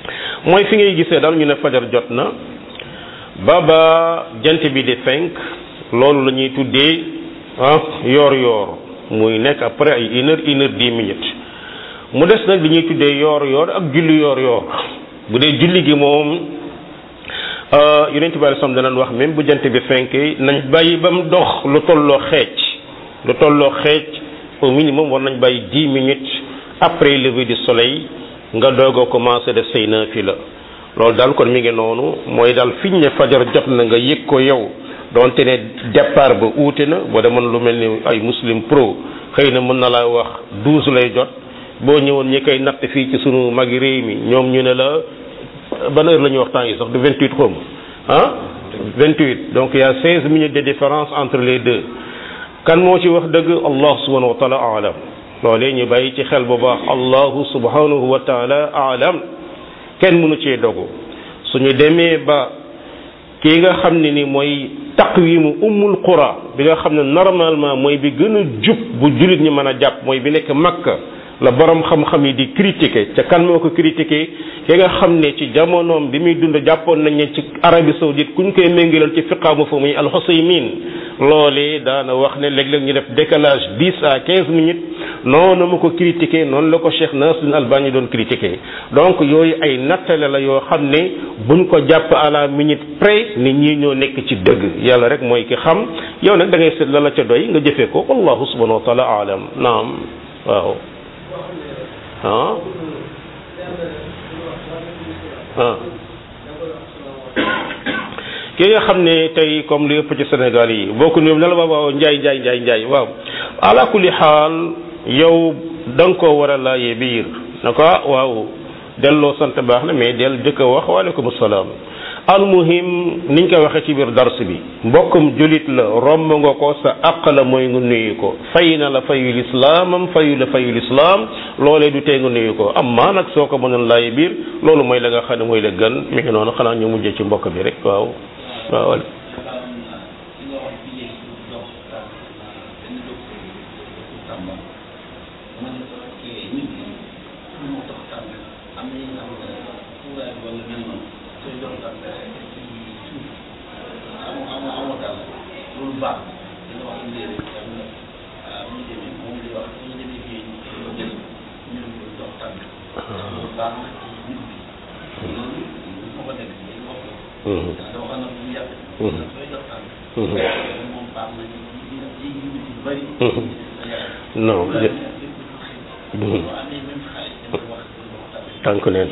S1: mooy fi ngay gisee daal ñu ne fajar jot na ba ba jant bi di fenk loolu la ñuy tuddee ah yoor yoor muy nekk après ay une heure une heure dix minutes mu des nag li ñuy tuddee yoor yoor ak julli yoor yoor bu dee julli gi moom yonent bi sam danañ wax même bu jant bi fenkee nañ bàyyi ba mu dox lu tolloo xeec lu tolloo xeec au minimum war nañ bàyyi dix minutes après lever du soleil nga doog a commencé def say naafila loolu daal kon mi ngi noonu mooy daal fiñ ne fajar jot na nga yëg ko yow donte ne départ ba uute na boo demoon lu mel ni ay muslim pro xëy na mën na laa wax douze lay jot boo ñëwoon ñi koy natt fii ci sunu magi réew mi ñoom ñu ne la ban heure la ñuy wax temps yi sax du vingt huit xom ah vingt huit donc il y a seize minutes de différence entre les deux kan moo ci wax dëgg allah subhanahu wa taala alam loolee ñu bàyyi ci xel bu baax allahu subhanahu wa taala alam kenn mënu cee dogu suñu demee ba kii nga xam ne ni mooy taqwimu ummul qura bi nga xam ne normalement mooy bi gën a jub bu jullit ñi mën a jàpp mooy bi nekk makka la borom xam-xam yi di critiquer ca kan moo ko critiquer ki nga xam ne ci jamonoom bi muy dund jàppoon nañ ne ci Arabie saoudite kuñ koy méngalal ci fiqaamu fa muy al-Husaymin loolee daana wax ne léeg-léeg ñu def décalage dix à quinze minutes noonu ma ko critiquer noonu la ko Cheikh Nasruddin Albani doon critiquer donc yooyu ay nattale la yoo xam ne buñ ko jàpp à la minute près nit ñi ñoo nekk ci dëgg yàlla rek mooy ki xam yow nag da ngay seet la la ca doy nga jëfee ko wallahu subhanahu wa taala alam naam waaw ah ah ki nga xam ne tey comme li ëpp ci Sénégal yi boo ko ñoom ne la waaw waaw njaay njaay njaay njaay waaw ala kulli xaal yow da nga koo war a laajee biir na ko waaw delloo sant baax na mais del jëkk a wax waaleykum salaam almuhim niñ ko waxee ci biir dars bi mbokkum julit la romb nga ko sa àq la mooy nga nuyu ko fay na la fayul islaamam fayu la fayul islaam loolee du tee nga nuyu ko amma nag soo ko mënoon laay biir loolu mooy la nga xam ne mooy la gën mi ngi noonu xanaa ñu mujjee ci mbokk bi rek waaw waaw non tànk neen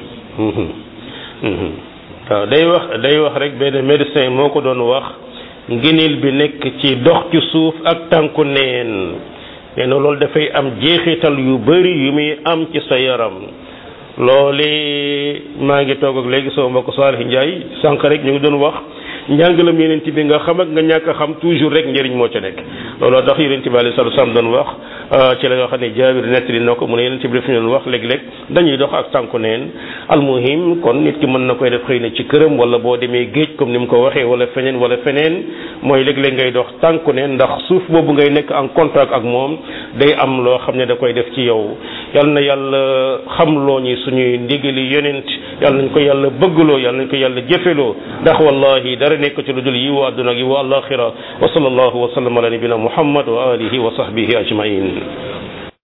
S1: waaw day wax day wax rek benn médecin moo ko doon wax ngëneel bi nekk ci dox ci suuf ak tànku neen nee na loolu dafay am jeexital yu bari yu muy am ci sa yaram loole maa ngi toog ak léegi sama mbokk Salih Ndiaye sànq rek ñu ngi doon wax njàngalam yeneen bi nga xam ak nga ñàkk a xam toujours rek njëriñ moo ca nekk looloo tax yeneen bi alayhi salaatu salaam doon wax ci la nga xam ne jaabir nettali na ko mu ne yeneen bi daf ñu doon wax léeg-léeg dañuy dox ak tànku neen almuhim kon nit ki mën na koy def xëy na ci këram wala boo demee géej comme ni mu ko waxee wala feneen wala feneen mooy léeg-léeg ngay dox tànku neen ndax suuf boobu ngay nekk en contact ak moom day am loo xam ne da koy def ci yow yal na yàlla xamloo ñi suñuy ndigali yonent yal nañ ko yàlla bëggloo yal nañ ko yàlla jëfeloo ndax wallahi dara nekk ci lu dul yiwu àdduna ak yiwu àllaaxira wa sallallahu wa sallam ala nabina muhammad wa alihi wa sahbihi ajmain